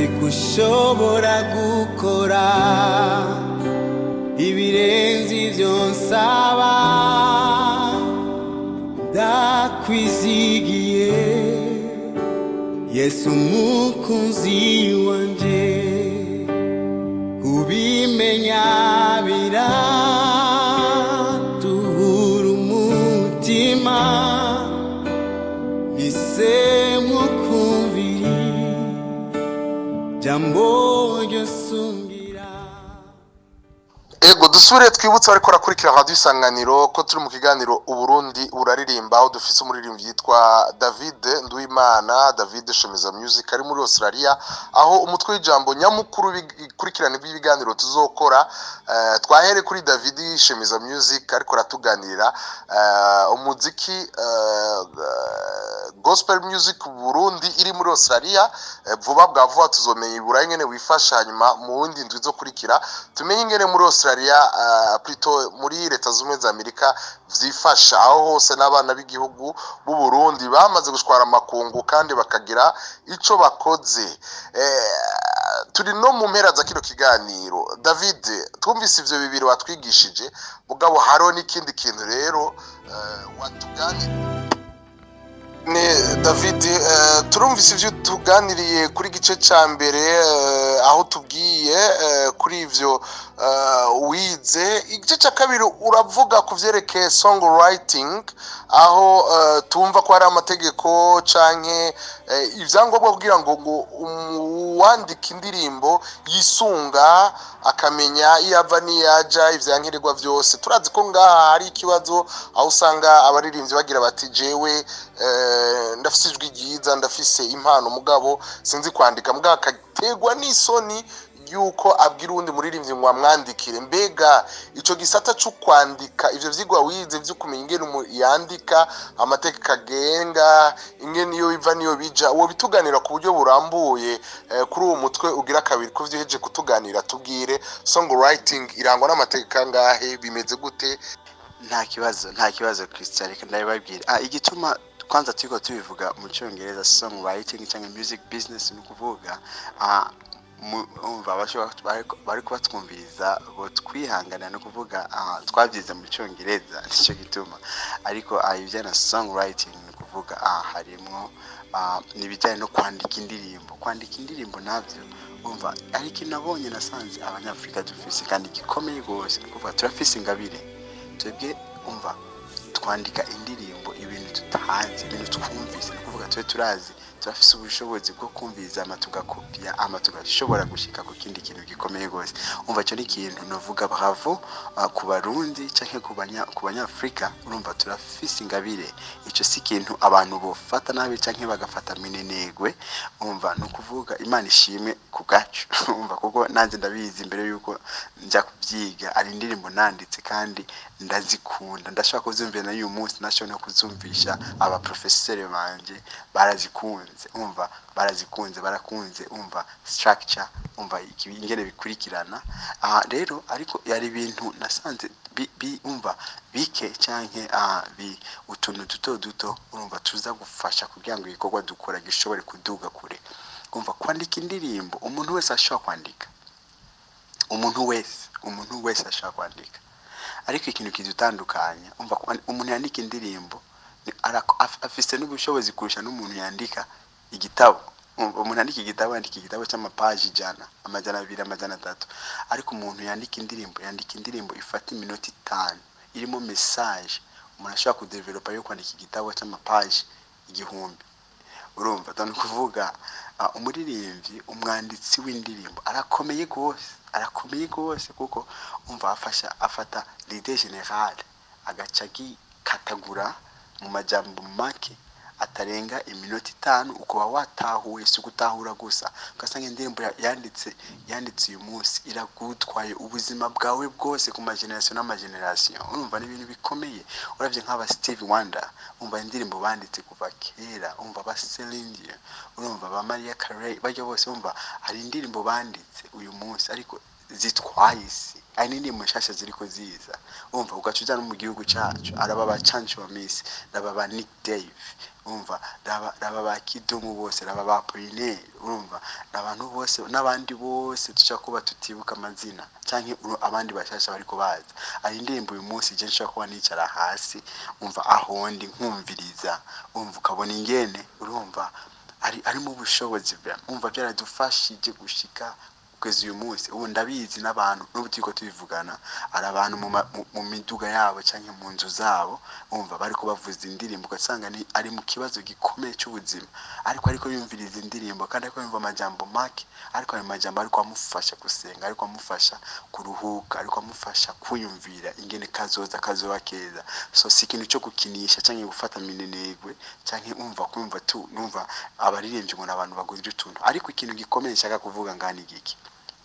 nzi ko ushobora gukora ibirenze ibyo nsaba ndakwizigiye yesu umukunzi wanje kubimenya biratuhura umutima nisemo kumviri jambo ryosungira ego dusubire twibutse ariko rakurikira radio isanganiro ko turi mu kiganiro uburundi buraririmba aho dufise umuririmbyi yitwa david nduwimana david shemiza music ari muri australia aho umutwe w'ijambo nyamukuru w'ikurikirane rw'ibiganiro tuzokora eh, twahere kuri david shemiza music ariko aratuganirira eh, umuziki eh, gospel music burundi iri muri australia eh, vuba bwa vuba tuzomenya iburayi ingene wifasha hanyuma mu wundi ndwi zo kurikira tumenye ingene muri australia uh, plutôt muri leta zumwe za amerika vyifasha aho hose n'abana b'igihugu b'u burundi bamaze gushwara amakungu kandi bakagira ico bakoze eh, turi no mu mpera za kino kiganiro david twumvise ivyo bibiri watwigishije mugabo hariho n'ikindi kintu rero uh, watuganira ni david eh, turumvise ibyo tuganiriye kuri gice cya mbere eh, aho tubwiye eh, kuri ibyo eh, wize igice cya kabiri uravuga ku byerekeye song writing aho eh, tumva ko hari amategeko canke eh, ibyangombwa kugira ngo ngo uwandika indirimbo yisunga akamenya iyo ava n'iyaja ivyankenerwa byose turazi ko ngaha hari ikibazo aho usanga abaririmbyi bagira bati jewe eh, ndafise ijwi ryiza ndafise impano mugabo sinzi kwandika mugabo akategwa n'isoni yuko abwira uwundi muririmbyi ngo amwandikire mbega ico gisata cyo kwandika ivyo vyigwa wize vyo kumenya ingene umuntu yandika amategeko agenga ingene iyo biva niyo bija uwo bituganira ku buryo burambuye eh, kuri uwo mutwe ugira kabiri ko vyiheje kutuganira tubwire songwriting irangwa n'amategeko angahe bimeze gute nta kibazo nta kibazo christian reka ndabibabwira ah igituma kwanza turiko tubivuga mu cyongereza songwriting cyangwa music business ni ukuvuga ah, mu- umva abashobora bariko- bariko batwumviriza bo twihangana no kuvuga ah, twabyize mu cyongereza nicyo gituma ariko ah, ibijyana na songwriting ni ukuvuga ah, harimwo ah, n'ibijyanye no kwandika indirimbo kwandika indirimbo nabyo umva ariko nabonye nasanze abanyafurika dufise kandi gikomeye rwose ni ukuvuga turafise ingabire twebwe umva twandika indirimbo ibintu tutahanze ibintu twumvise ni ukuvuga tube turazi turafise ubushobozi bwo kumviriza ama tugakopiya ama tugashobora gushika ku kindi kintu gikomeye rwose umva icyo ni ikintu navuga bravo uh, ku barundi canke ku banya- ku banyafurika urumva turafise ingabire ico si ikintu abantu bofata nabi canke bagafata minenegwe umva ni ukuvuga imana ishimwe ku bwacu umva kuko nanjye ndabizi mbere yuko njya kubyiga ari indirimbo nanditse kandi ndazikunda ndashobora kuzumvira na y'uyu munsi nashobora no kuzumvisha abaprofeseri banje barazikunze umva barazikunze barakunze umva structure umva ikibi- ingene bikurikirana aha rero ariko yari ibintu nasanze bi, bi, umva bike canke ah, bi utuntu duto duto urumva tuza gufasha kugira ngo igikorwa dukora gishobore kuduga kure umva kwandika indirimbo umuntu wese ashobora kwandika umuntu wese umuntu wese ashobora kwandika ariko ikintu kidutandukanya umva kwa- umuntu yandika indirimbo ni- arako- af- afise n'ubushobozi kurusha n'umuntu yandika igitabo Umva, umuntu yandika igitabo yandika igitabo cy'amapaji ijana amajana abiri amajana atatu ariko umuntu yandika indirimbo yandika indirimbo ifata iminota itanu irimo mesaje umuntu ashobora kudevelopa yo kwandika igitabo cy'amapaji igihumbi urumva ni ukuvuga ah, umuririmbyi umwanditsi w'indirimbo arakomeye rwose arakomeye rwose kuko umva afasha afata lide generale agaca agikatagura mu majambo make atarenga iminota itanu ukaba watahuye si ugutahura gusa ugasanga indirimbo ya- yanditse yanditse uyu munsi iragutwaye ubuzima bwawe bwose ku magenerasiyo n'amagenerasiyo urumva ni ibintu bikomeye urabye nk'aba steve wonder umva indirimbo banditse kuva kera umva ba Celine Dion urumva ba Maria Carey bajya bose umva hari indirimbo banditse uyu munsi ariko zitwaye isi hari n'indirimbo nshasha ziriko ziza umva ugaca uja no mu gihugu cacu araba ba Chancho wa Miss n'aba ba Nick Dave urumva raba raba ba kidumu bose raba ba poline urumva n'abantu bose n'abandi bose dushobora kuba tutibuka amazina cyangwa abandi bashasha bariko baza ari indirimbo uyu munsi je nshobora kuba nicara hasi umva aho ndi nkumviriza umva ukabona ingene urumva ari arimo ubushobozi bwa umva byaradufashije gushika kugeza uyu munsi ubu ndabizi n'abantu n'ubu turiko tubivugana ari abantu mu, ma- mu- mu miduga yabo cyangwa mu nzu zabo umva bariko bavuza indirimbo ugasanga ni ari mu kibazo gikomeye cy'ubuzima ariko ariko yumviriza indirimbo kandi ariko yumva amajambo make ariko ayo majambo ariko amufasha gusenga ariko amufasha kuruhuka ariko amufasha kwiyumvira ingene kazoza kazoba keza so si ikintu cyo gukinisha cyangwa gufata minenegwe cyangwa umva kumva tu numva abaririmbyi ngo ni abantu bagurira utuntu ariko ikintu gikomeye nshaka kuvuga ngani giki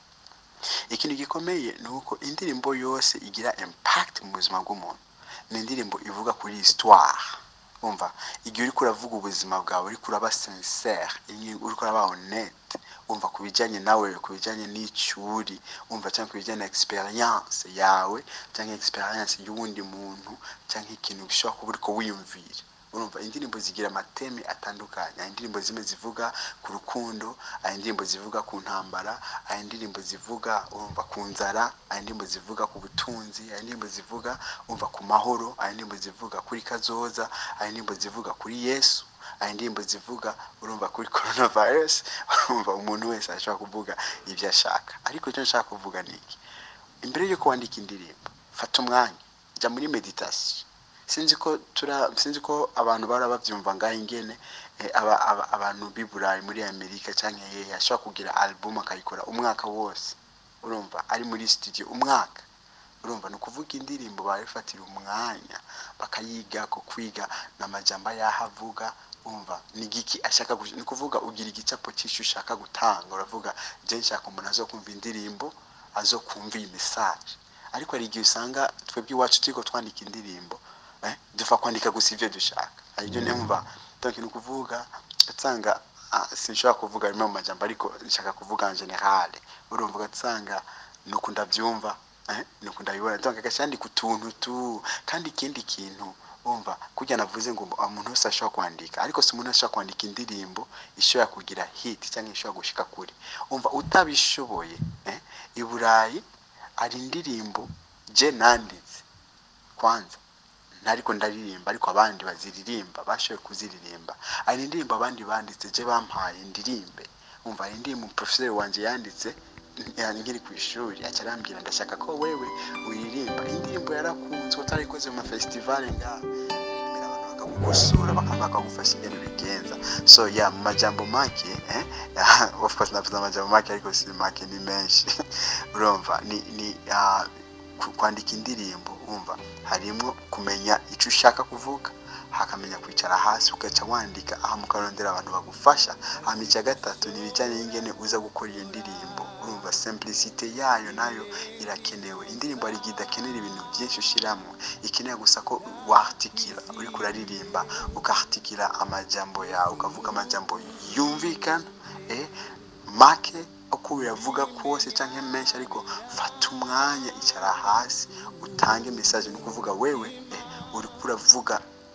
ikintu gikomeye ni uko indirimbo yose igira impact mu buzima bw'umuntu ni indirimbo ivuga kuri histoire umva igihe uriko uravuga ubuzima bwawe uriko uraba sincere igihe uriko uraba honnête umva ku bijyanye nawe ku bijyanye n'icyuri umva cyangwa ku bijyanye na experience yawe cyangwa experience y'uwundi muntu cyangwa ikintu gishobora kuba uriko wiyumvira urumva indirimbo zigira amateme atandukanye hari indirimbo zimwe zivuga ku rukundo hari indirimbo zivuga ku ntambara hari indirimbo zivuga urumva ku nzara hari indirimbo zivuga ku butunzi hari indirimbo zivuga umva ku mahoro hari indirimbo zivuga kuri kazoza hari indirimbo zivuga kuri yesu hari indirimbo zivuga urumva kuri coronavirus urumva umuntu wese ashobora kuvuga ibyo ashaka ariko icyo nshaka kuvuga ni iki imbere y'uko wandika indirimbo fata umwanya jya muri meditation sinzi ko tura sinzi ko abantu bara bavyumva ngaho ingene eh, aba, aba, abantu b'i Burayi muri Amerika canke hehe ashobora kugira album akayikora umwaka wose urumva ari muri studio umwaka urumva ni ukuvuga indirimbo barifatira umwanya bakayiga ko kwiga n'amajambo yaho avuga umva ni giki ashaka gush- ni ukuvuga ugira igicapo cy'icyo ushaka gutanga uravuga je nshaka umuntu azokumva indirimbo azokumva iyi message ariko hari igihe usanga twebwe iwacu turiko twandika indirimbo eh, dupfa kwandika gusa ibyo dushaka aribyo numva donc ni ukuvuga ugasanga ah, sinshobora kuvuga rimwe mu majambo ariko nshaka kuvuga en general urumva ugasanga nuko ndabyumva eh, nuko ndabibona donc agashandika utuntu tu kandi ikindi kintu umva kujya navuze ngo umuntu wese ashobora kwandika ariko si umuntu wese ashobora kwandika indirimbo ishobora kugira hit cyangwa ishobora gushika kure umva utabishoboye eh, i burayi hari indirimbo je nanditse kwanza ntariko ndaririmba ariko abandi baziririmba bashoboye kuziririmba hari indirimbo abandi banditse je bampaye ndirimbe umva hari indirimbo professeur wanje yanditse yani nkiri ku ishuri aca arambwira ndashaka ko wewe uririmba indirimbo yarakunzwe utarayikoze mu mafestival ngaha Rimwe abantu bakagukosora bakaba bakagufasha ingene bigenza so ya mu majambo make eh of course navuze amajambo make ariko si make ni menshi urumva ni ni ah, ku- kwandika indirimbo wumva harimo kumenya icyo ushaka kuvuga hakamenya kwicara hasi ugaca wandika aha mukarondera abantu bagufasha hama icya gatatu ni ibijyanye n'ingene uza gukora iyo ndirimbo urumva simplicite yayo nayo irakenewe indirimbo hari igihe idakenera ibintu byinshi ushyiramo ikeneye gusa ko wartikira uriko uraririmba ukartikira amajambo yawe ukavuga amajambo yumvikana eh, make uko uyavuga kose cyangwa menshi ariko fata umwanya icara hasi utange message ni ukuvuga wewe eh, uriko uravuga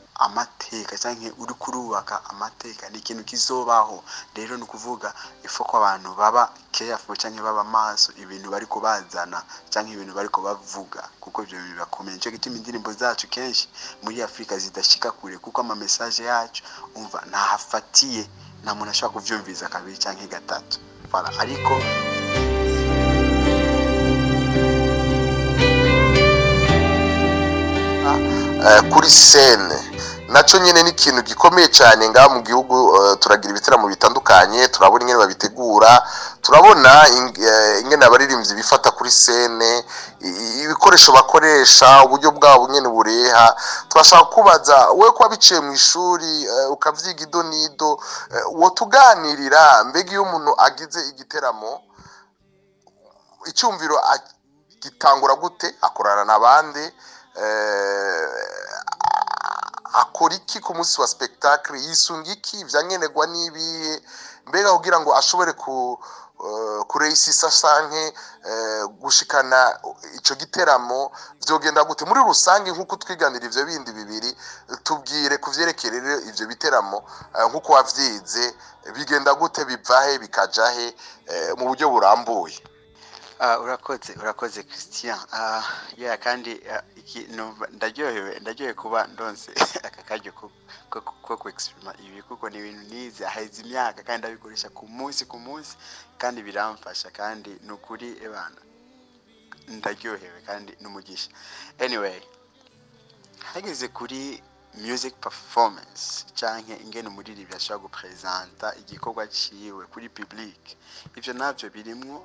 amateka cyangwa uri kurubaka amateka ni ikintu kizobaho rero ni ukuvuga ifu ko abantu baba careful cyangwa baba maso ibintu bari kubazana cyangwa ibintu bari kubavuga kuko ibyo bintu birakomeye nicyo gituma indirimbo zacu kenshi muri afurika zidashika kure kuko ama message yacu umva ntahafatiye nta muntu ashobora kuvyumviza kabiri cyangwa gatatu Voilà. ariko eh, kuri sene nacyo nyine ni ikintu gikomeye cyane ngaha mu gihugu eh, turagira ibitaramo bitandukanye turabona ingene babitegura turabona ing- eh, ingene abaririmbyi bifata kuri sene i- ibikoresho bakoresha uburyo bwabo nyine bureha turashaka kubaza wowe kuba biciye mu ishuri eh, ukavyiga ido n'ido eh, wotuganirira mbega iyo umuntu agize igiteramo icyumviro a- gitangura gute akorana n'abandi eh, akora iki ku munsi wa spectacle yisunga iki vyankenerwa n'ibihe mbega kugira ngo ashobore ku uh, kureisisa sanke uh, gushikana ico giteramo vyogenda gute muri rusange nk'uko twiganira ivyo bindi bibiri tubwire kuvyerekeye rero ivyo biteramo uh, nk'uko wavyize bigenda gute bivahe bikajahe uh, mu buryo burambuye Ah, urakoze urakoze christian Ah, yeah kandi ah, iki numva ndaryohewe ndaryohewe kuba ndonse aka karyo ko ko ko kuexprima ibi kuko ni ibintu nize aheza imyaka kandi ndabikoresha ku munsi ku munsi kandi biramfasha kandi ni ukuri ebana ndaryohewe kandi n'umugisha anyway hageze kuri music performance canke ingene umuririmbyi ashobora gupresenta igikorwa ciwe kuri public ivyo navyo birimwo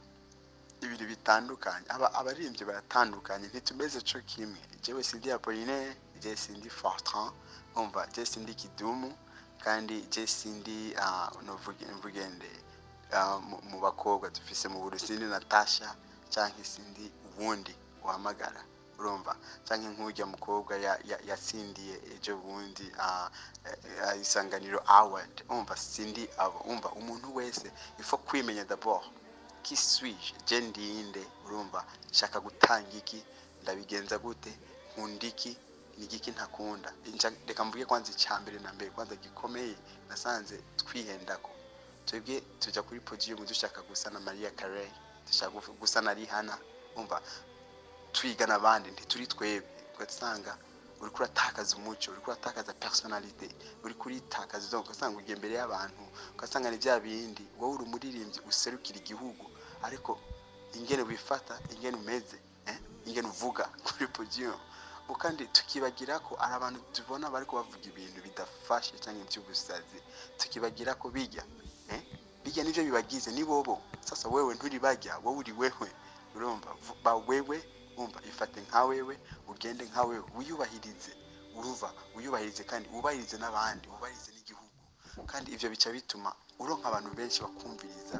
ibintu bitandukanye aba abaririmbyi baratandukanye ntitumeze co kimwe jewe sindi apollinaire je sindi fortran umva je sindi kidumu kandi je sindi uh, novuge mvugende uh, mu- mu bakobwa dufise mu buru sindi natasha canke sindi uwundi uhamagara urumva canke nk'urya mukobwa ya- ya- yatsindiye ejo bundi uh, uh, isanganiro award umva sindi abo umva umuntu wese ifo kwimenya d'abord qui suis-je je ndinde urumva nshaka gutanga iki ndabigenza gute nkunda iki ni igiki ntakunda Nja- reka mvuge kwanza icya mbere na mbere kwanza gikomeye nasanze twihendako twebwe tujya kuri podium dushaka gusa na maria carey dushaka gu- gusa na rihana umva twiga n'abandi ntituri twebwe ugasanga uriko uratakaza umuco uriko uratakaza personalite uriko uritakaza donc ugasanga ugiye imbere y'abantu ugasanga ni bya bindi wowe uri umuririmbyi userukira igihugu ariko ingene wifata ingene umeze eh? ingene uvuga kuri podium Ubu kandi tukibagira ko ari abantu tubona bariko bavuga ibintu bidafashe cyangwa iby'ubusazi tukibagira ko bijya eh? bijya nivyo bibagize ni bobo sasa wewe nturi bajya wowe uri wewe urumva vu- ba wewe umva ifate nka wewe ugende nka wewe wiyubahirize urumva wiyubahirize kandi wubahirize n'abandi wubahirize n'igihugu kandi ivyo bica bituma uronka abantu benshi bakumviriza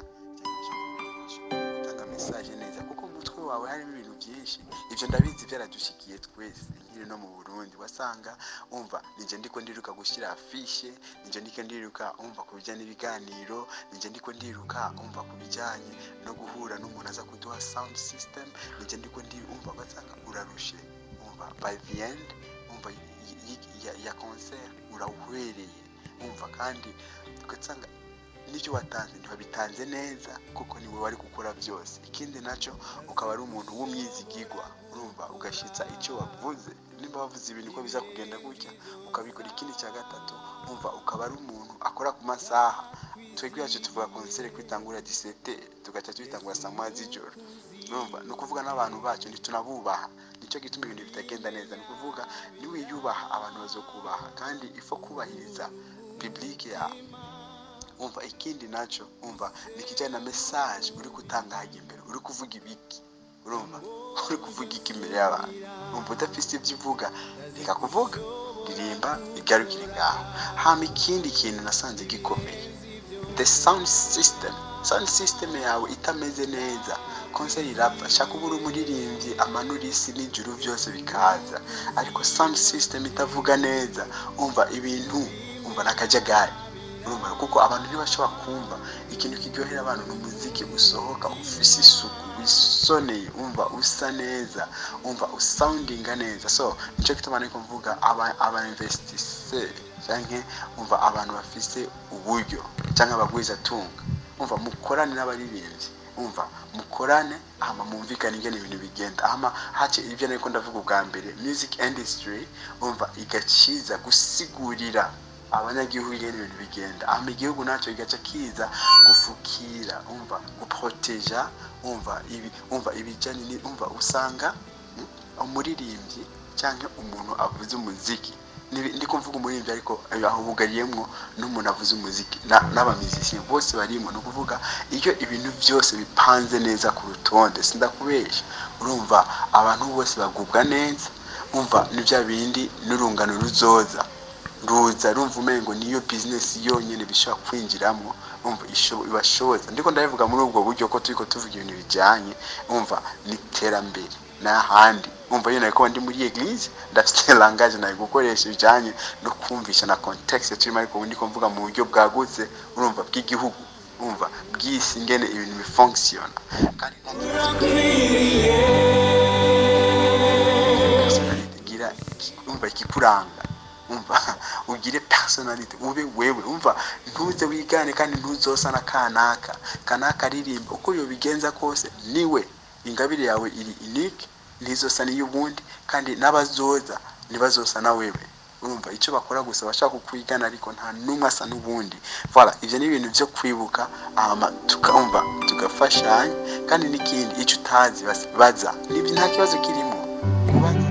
utanga message neza kuko mu mutwe wawe harimo ibintu byinshi ivyo ndabizi byaradushikiye twese nkiri no mu Burundi wasanga umva nije ndiko ndiruka gushyira afishe nije ndiko ndiruka umva ku bijyanye n'ibiganiro nije ndiko ndiruka umva ku bijyanye no guhura n'umuntu aza kuduha sound system nije ndiko ndi umva ugasanga urarushe umva by the end umva y- y- ya, ya concert urawuhwereye umva kandi ugasanga n'ibyo watanze ntiwabitanze neza kuko ni wowe wari gukora byose ikindi nacyo ukaba ari umuntu w'umwizigigwa urumva ugashyitsa icyo wavuze nimba wavuze ibintu ko biza kugenda gutya ukabikora ikindi cya gatatu umva ukaba ari umuntu akora ku masaha twebwe yacu tuvuga konsere kwitangura disete tugaca tuyitangura saa moya z'ijoro urumva ni ukuvuga n'abantu bacu ntitunabubaha nicyo gituma ibintu bitagenda neza ni ukuvuga niwiyubaha abantu bazokubaha kandi ifo kubahiriza biblike yawe umva ikindi nacyo umva ni ikijyanye na message uri gutanga hajya imbere uri kuvuga ibiki urumva uri kuvuga iki imbere y'abantu umva udafite ibyo uvuga reka kuvuga ririmba igarukire ngaho hama ikindi kintu nasanze gikomeye the sound system sound system yawe itameze neza konseri irapfa shaka uba uri umuririmbyi amanura isi n'ijuru byose bikaza ariko sound system itavuga neza umva ibintu umva n'akajagari urumva kuko abantu ntibashobora kumva ikintu kiryohera abantu ni umuziki usohoka ufise isuku wisoneye umva usa neza umva usoundinga neza so nicyo gituma ariko mvuga aba aba investisseur canke umva abantu bafise uburyo canke abagwizatunga umva mukorane n'abaririmbyi umva mukorane hama mumvikane ingene ibintu bigenda hama hace ibyo nariko ndavuga ubwa mbere music industry umva igaciza gusigurira abanyagihugu ingene ibintu bigenda hama igihugu nacyo kigaca kiza gufukira umva guproteja umva ibi umva ibijanye ni umva usanga mm, umuririmbyi canke umuntu avuze umuziki Nibi- ndiko mvuga umuririmbyi ariko eh, aho bugariyemwo n'umuntu avuze umuziki na- n'abamizisiye bose barimo ni ukuvuga iyo ibintu byose bipanze neza ku rutonde sindakubesha urumva abantu bose bagubwa neza umva ni bya bindi n'urungano ruzoza ruza rumva umengo niyo bizinesi yonyine bishobora kwinjiramo umva isho- ibashoboza ndiko ndabivuga muri ubwo buryo ko turiko tuvuga ibintu bijyanye umva n'iterambere n'ahandi umva iyo nariko ndi muri eglise ndafite langage nayo gukoresha bijanye no kumvisha na context turimo ariko ubundi ko mvuga mu buryo bwagutse urumva bw'igihugu umva bw'isi ngene ibintu bifunctiona kandi nta personality gira umva ikikuranga umva ugire personality ube wewe umva ntuze wigane kandi ntuzosa na kanaka kanaka aririmba uko yobigenza kose niwe ingabire yawe iri unique ntizosa n'iy'ubundi kandi n'abazoza ntibazosa na wewe urumva icyo bakora gusa bashaka kukwigana ariko nta n'umwe asa n'ubundi voilà ibyo ni ibintu byo kwibuka hama tukumva tugafashanya kandi n'ikindi icyo utazi bas- baza nibyo nta kibazo kirimo kubaza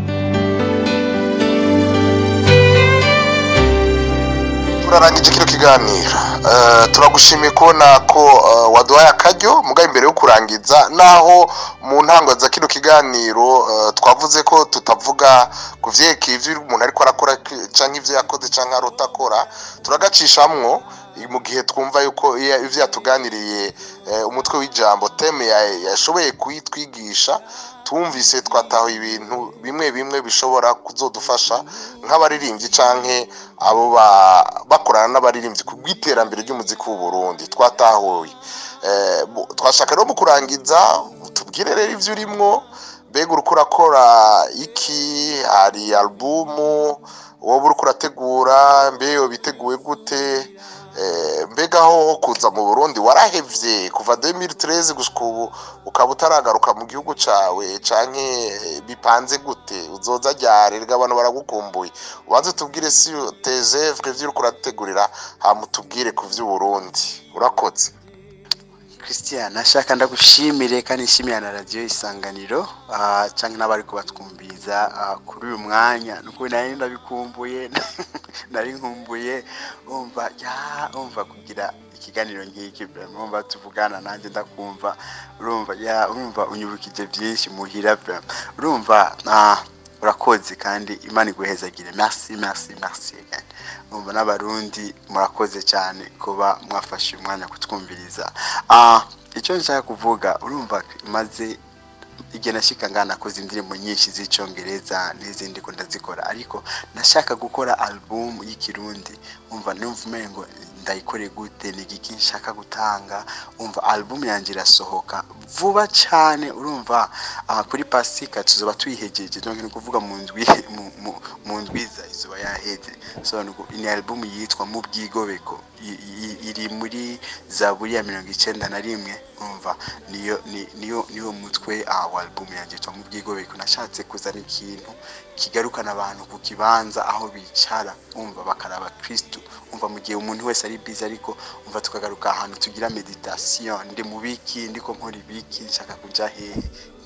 turarangije kino kiganiro Eh, turagushimiye kubona ko eh, waduhaye akaryo mugabe imbere yo kurangiza naho mu ntango za kino kiganiro eh, twavuze ko tutavuga ku vyerekeye ivyo umuntu ariko arakora ki- canke ivyo yakoze canke arota akora turagacishamwo mu gihe twumva yuko iya- ivyo yatuganiriye eh, umutwe w'ijambo teme ya- yashoboye kuyitwigisha twumvise twatahuye ibintu bimwe bimwe bishobora kuzodufasha nk'abaririmbyi canke abo ba- bakorana n'abaririmbyi ku bw'iterambere ry'umuziki w'u Burundi twatahuye Eh, bu- twashaka rero mu kurangiza tubwire rero ivyo urimwo mbega uriko urakora iki hari alubumu wowe uriko urategura mbe biteguye gute Eh, mbega ho kuza mu Burundi warahevye kuva 2013 gushika ubu ukaba utaragaruka mu gihugu cawe canke eh, bipanze gute uzoza ryari rega abantu baragukumbuye ubanze tubwire si tezevre ivyo uriko urategurira hama utubwire ku vy'u Burundi urakoze christian nashaka ndagushimire kandi nshimira na radiyo isanganiro ah, canke n'abari kubatwumviza ah, kuri uyu mwanya nukuri nari ndabikumbuye nari nkumbuye umva ya umva kugira ikiganiro nk'iki vraiment umva tuvugana nanjye ndakumva urumva ya urumva unyibukije byinshi muhira vraiment urumva ah, urakoze kandi imana iguhezagire merci merci merci kandi umva n'abarundi murakoze cyane kuba mwafashe umwanya kutwumviriza ah icyo nshaka kuvuga urumva maze igihe nashyika ngana nakoze indirimbo nyinshi z'icyongereza n'izindi ko ndazikora ariko nashaka gukora album y'ikirundi umva numva umengo ndayikore gute ni igiki nshaka gutanga umva album yanjye irasohoka vuba cyane urumva ah, kuri pasika tuzoba tuyihegeje donc ni ukuvuga mu ndwi mu- mu- mu ndwiza izuba yaheze so ni uku- ni album yitwa mu bwigobeko I- i- iri muri zaburi ya mirongo icyenda na rimwe umva niyo ni- niyo niyo mutwe ah, wa album yanjye yitwa mu bwigobeko nashatse kuzana ikintu kigarukana abantu ku kibanza aho bicara umva bakaraba kristu umva mu gihe umuntu wese ari bizi ariko umva tukagaruka ahantu tugira meditation ndi mu biki ndiko nkora ibiki nshaka kuja hehe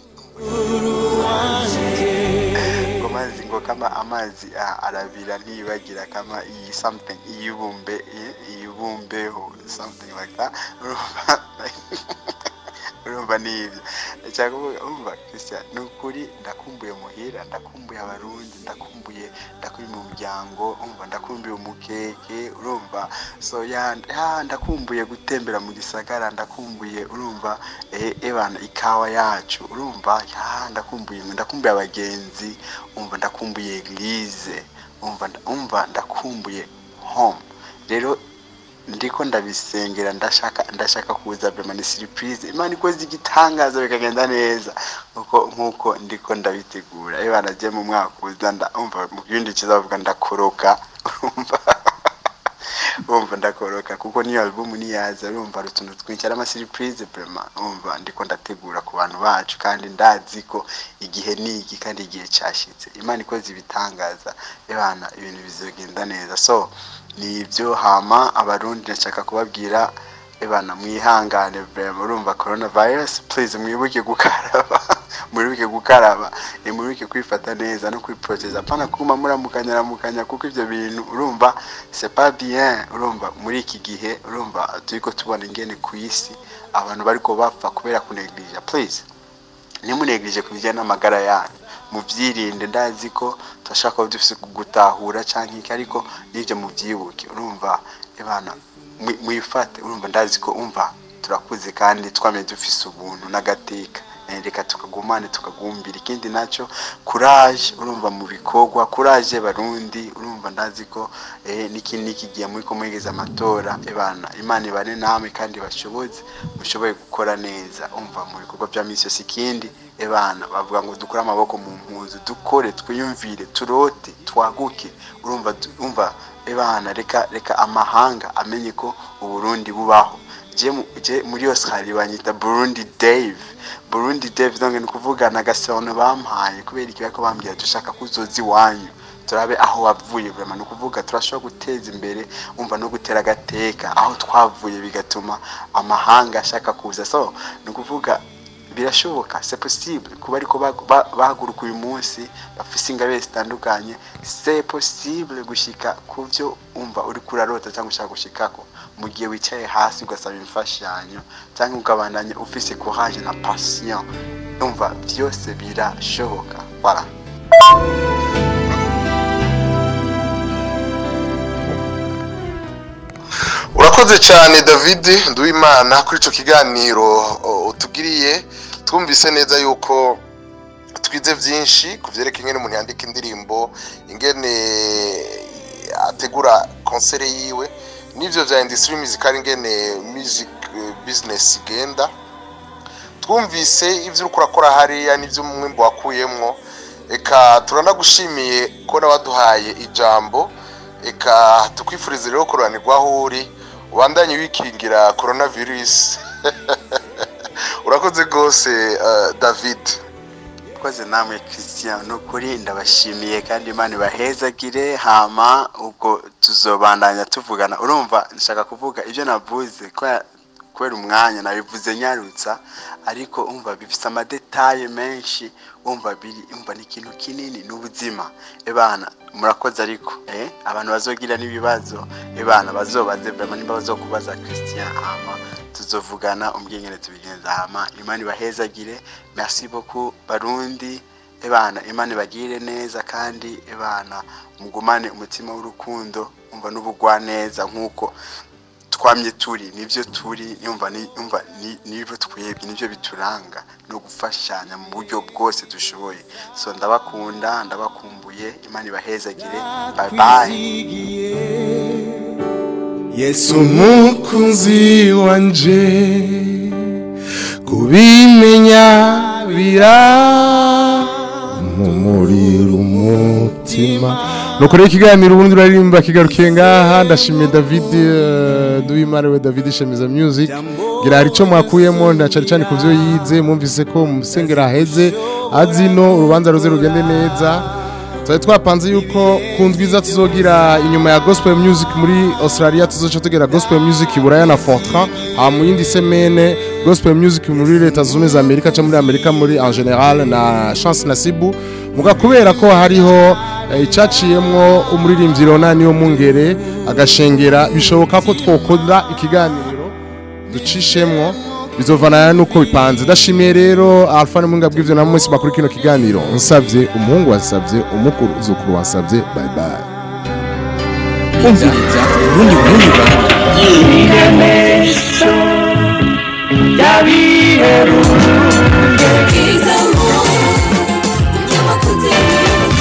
ngo mazi ngo kama amazi ah, arabira ntiyibagira kama iyi something iyibumbe i- iyibumbeho something like that urumva urumva ni ibyo ndashaka kuvuga umva christian ni ukuri ndakumbuye muhira ndakumbuye abarundi ndakumbuye ndakumbuye umuryango umva ndakumbuye umukeke urumva so ya ya, ndakumbuye gutembera mu gisagara ndakumbuye urumva eh, ebana ikawa yacu urumva ya ndakumbuye ndakumbuye abagenzi umva ndakumbuye eglise umva nda- umva ndakumbuye home rero ndiko ndabisengera ndashaka ndashaka kuza bema ni surprise imana ikoze igitangaza bikagenda neza nkuko nkuko ndiko ndabitegura iyo banagiye mu mwaka uza nda umva mu kindi kizavuga ndakoroka urumva urumva ndakoroka kuko niyo album niyaza urumva hari utuntu twinshi ari amasurprise vraiment urumva ndiko ndategura ku bantu bacu kandi ndazi ko igihe ni iki kandi igihe cyashitse imana ikoze ibitangaza ebana ibintu bizogenda neza so ni ibyo hama abarundi ndashaka kubabwira ebana mwihangane vraiment urumva coronavirus please mwibuke gukaraba mwibuke gukaraba eh, mwibuke kwifata neza no kwiproteza apana kuma muramukanya ramukanya kuko ivyo bintu urumva c'est pas bien urumva muri iki gihe urumva turiko tubona ingene ku isi abantu bariko bapfa kubera kuneglige please ntimuneglige ku bijyanye n'amagara yanyu mubyirinde ndazi ko turashaka kuba dufite gutahura cyangwa iki ariko n'ibyo mubyibuke urumva ebana mwi- mwifate urumva ndazi ko umva turakuze kandi twamenye dufise ubuntu n'agateka eh, reka tukagumane tukagumbira ikindi nacyo courage urumva mu bikorwa courage barundi urumva ndazi ko eh, niki niki gihe muri ko mwegeza amatora ebana imana ibane namwe kandi bashoboze mushoboye gukora neza umva mu bikorwa bya misi yose ikindi ebana bavuga ngo dukure amaboko mu mpuzu dukore twiyumvire turote twaguke urumva du- umva ebana reka reka amahanga amenye ko uburundi bubaho je mu- je muri Australia banyita Burundi Dave Burundi Dave donc ni kuvuga na gasono bampaye kubera ikibazo ko bambwira dushaka kuzoza iwanyu turabe aho wavuye vraiment ni ukuvuga turashobora guteza imbere umva no gutera agateka aho twavuye bigatuma amahanga ashaka kuza so ni ukuvuga birashoboka c'est possible kuba ariko bag- ba- bahaguruka uyu munsi bafise ingabire zitandukanye c'est possible gushika ku byo umva uri kurarota cyangwa ushaka gushikako mu gihe wicaye hasi ugasaba imfashanyo cyangwa ukabandanya ufise courage na passion umva byose birashoboka voilà urakoze cyane david nduwimana kuri icyo kiganiro o, utugiriye twumvise neza yuko twize byinshi ku byerekeye ingene umuntu yandika indirimbo ingene ategura konsere yiwe n'ibyo bya industry musical ingene music eh, business igenda twumvise ibyo uri kurakora hariya n'ibyo umwimbo wakuyemwo eka turanagushimiye ko waduhaye ijambo eka tukwifurize rero kuranirwa aho uri ubandanye wikingira coronavirus urakoze rwose eh, david koze namwe christian ni ukuri ndabashimiye kandi imana ibahezagire hama ubwo tuzobandanya tuvugana urumva nshaka kuvuga ibyo navuze kubera kubera umwanya nabivuze nyarutsa ariko umva bifite amadetaye menshi umva biri umva ni ikintu kinini ni ubuzima ebana murakoze ariko eh abantu bazogira n'ibibazo ebana bazobaze vraiment nimba bazokubaza christian hama tuzovugana umbwingene tubigenza hama imana ibahezagire merci beaucoup barundi ebana imana ibagire neza kandi ebana mugumane umutima w'urukundo umva n'ubugwaneza nk'uko twamye turi nibyo turi yumva ni- yumva ni- nibyo twebwe nibyo bituranga no gufashanya mu buryo bwose dushoboye so ndabakunda ndabakumbuye imana ibahezagire bye bye yesu umukunzi wanje kubimenya bira mumurira umutima nuko rero ikiganiro ubundi uraririmba kigarukiye ngaha ndashimiye david eh, duwimana we david shemiza music gira hari icyo mwakuyemo ndacari cyane ku byo yize mwumvise ko musengera aheze azino urubanza ruze rugende neza twari twapanze yuko ku ndwiza tuzogira inyuma ya gospel music muri australia tuzoca tugera gospel music i buraya na fortran ha mu yindi semene gospel music muri leta zunze ubumwe za amerika cyangwa muri amerika muri en general na chance na sibu muga kubera ko hariho eh, icaciyemwo umuririmbyi ronani yo mu ngere agashengera bishoboka ko twokora ikiganiro ducishemwo bizovana nuko bipanze ndashimiye rero alpha n'umuhinga bw'ivyo na munsi bakuri kino kiganiro nsavye umuhungu wasavye umukuru zukuru wasavye bye bye umviriza urundi burundi burundi Bwiza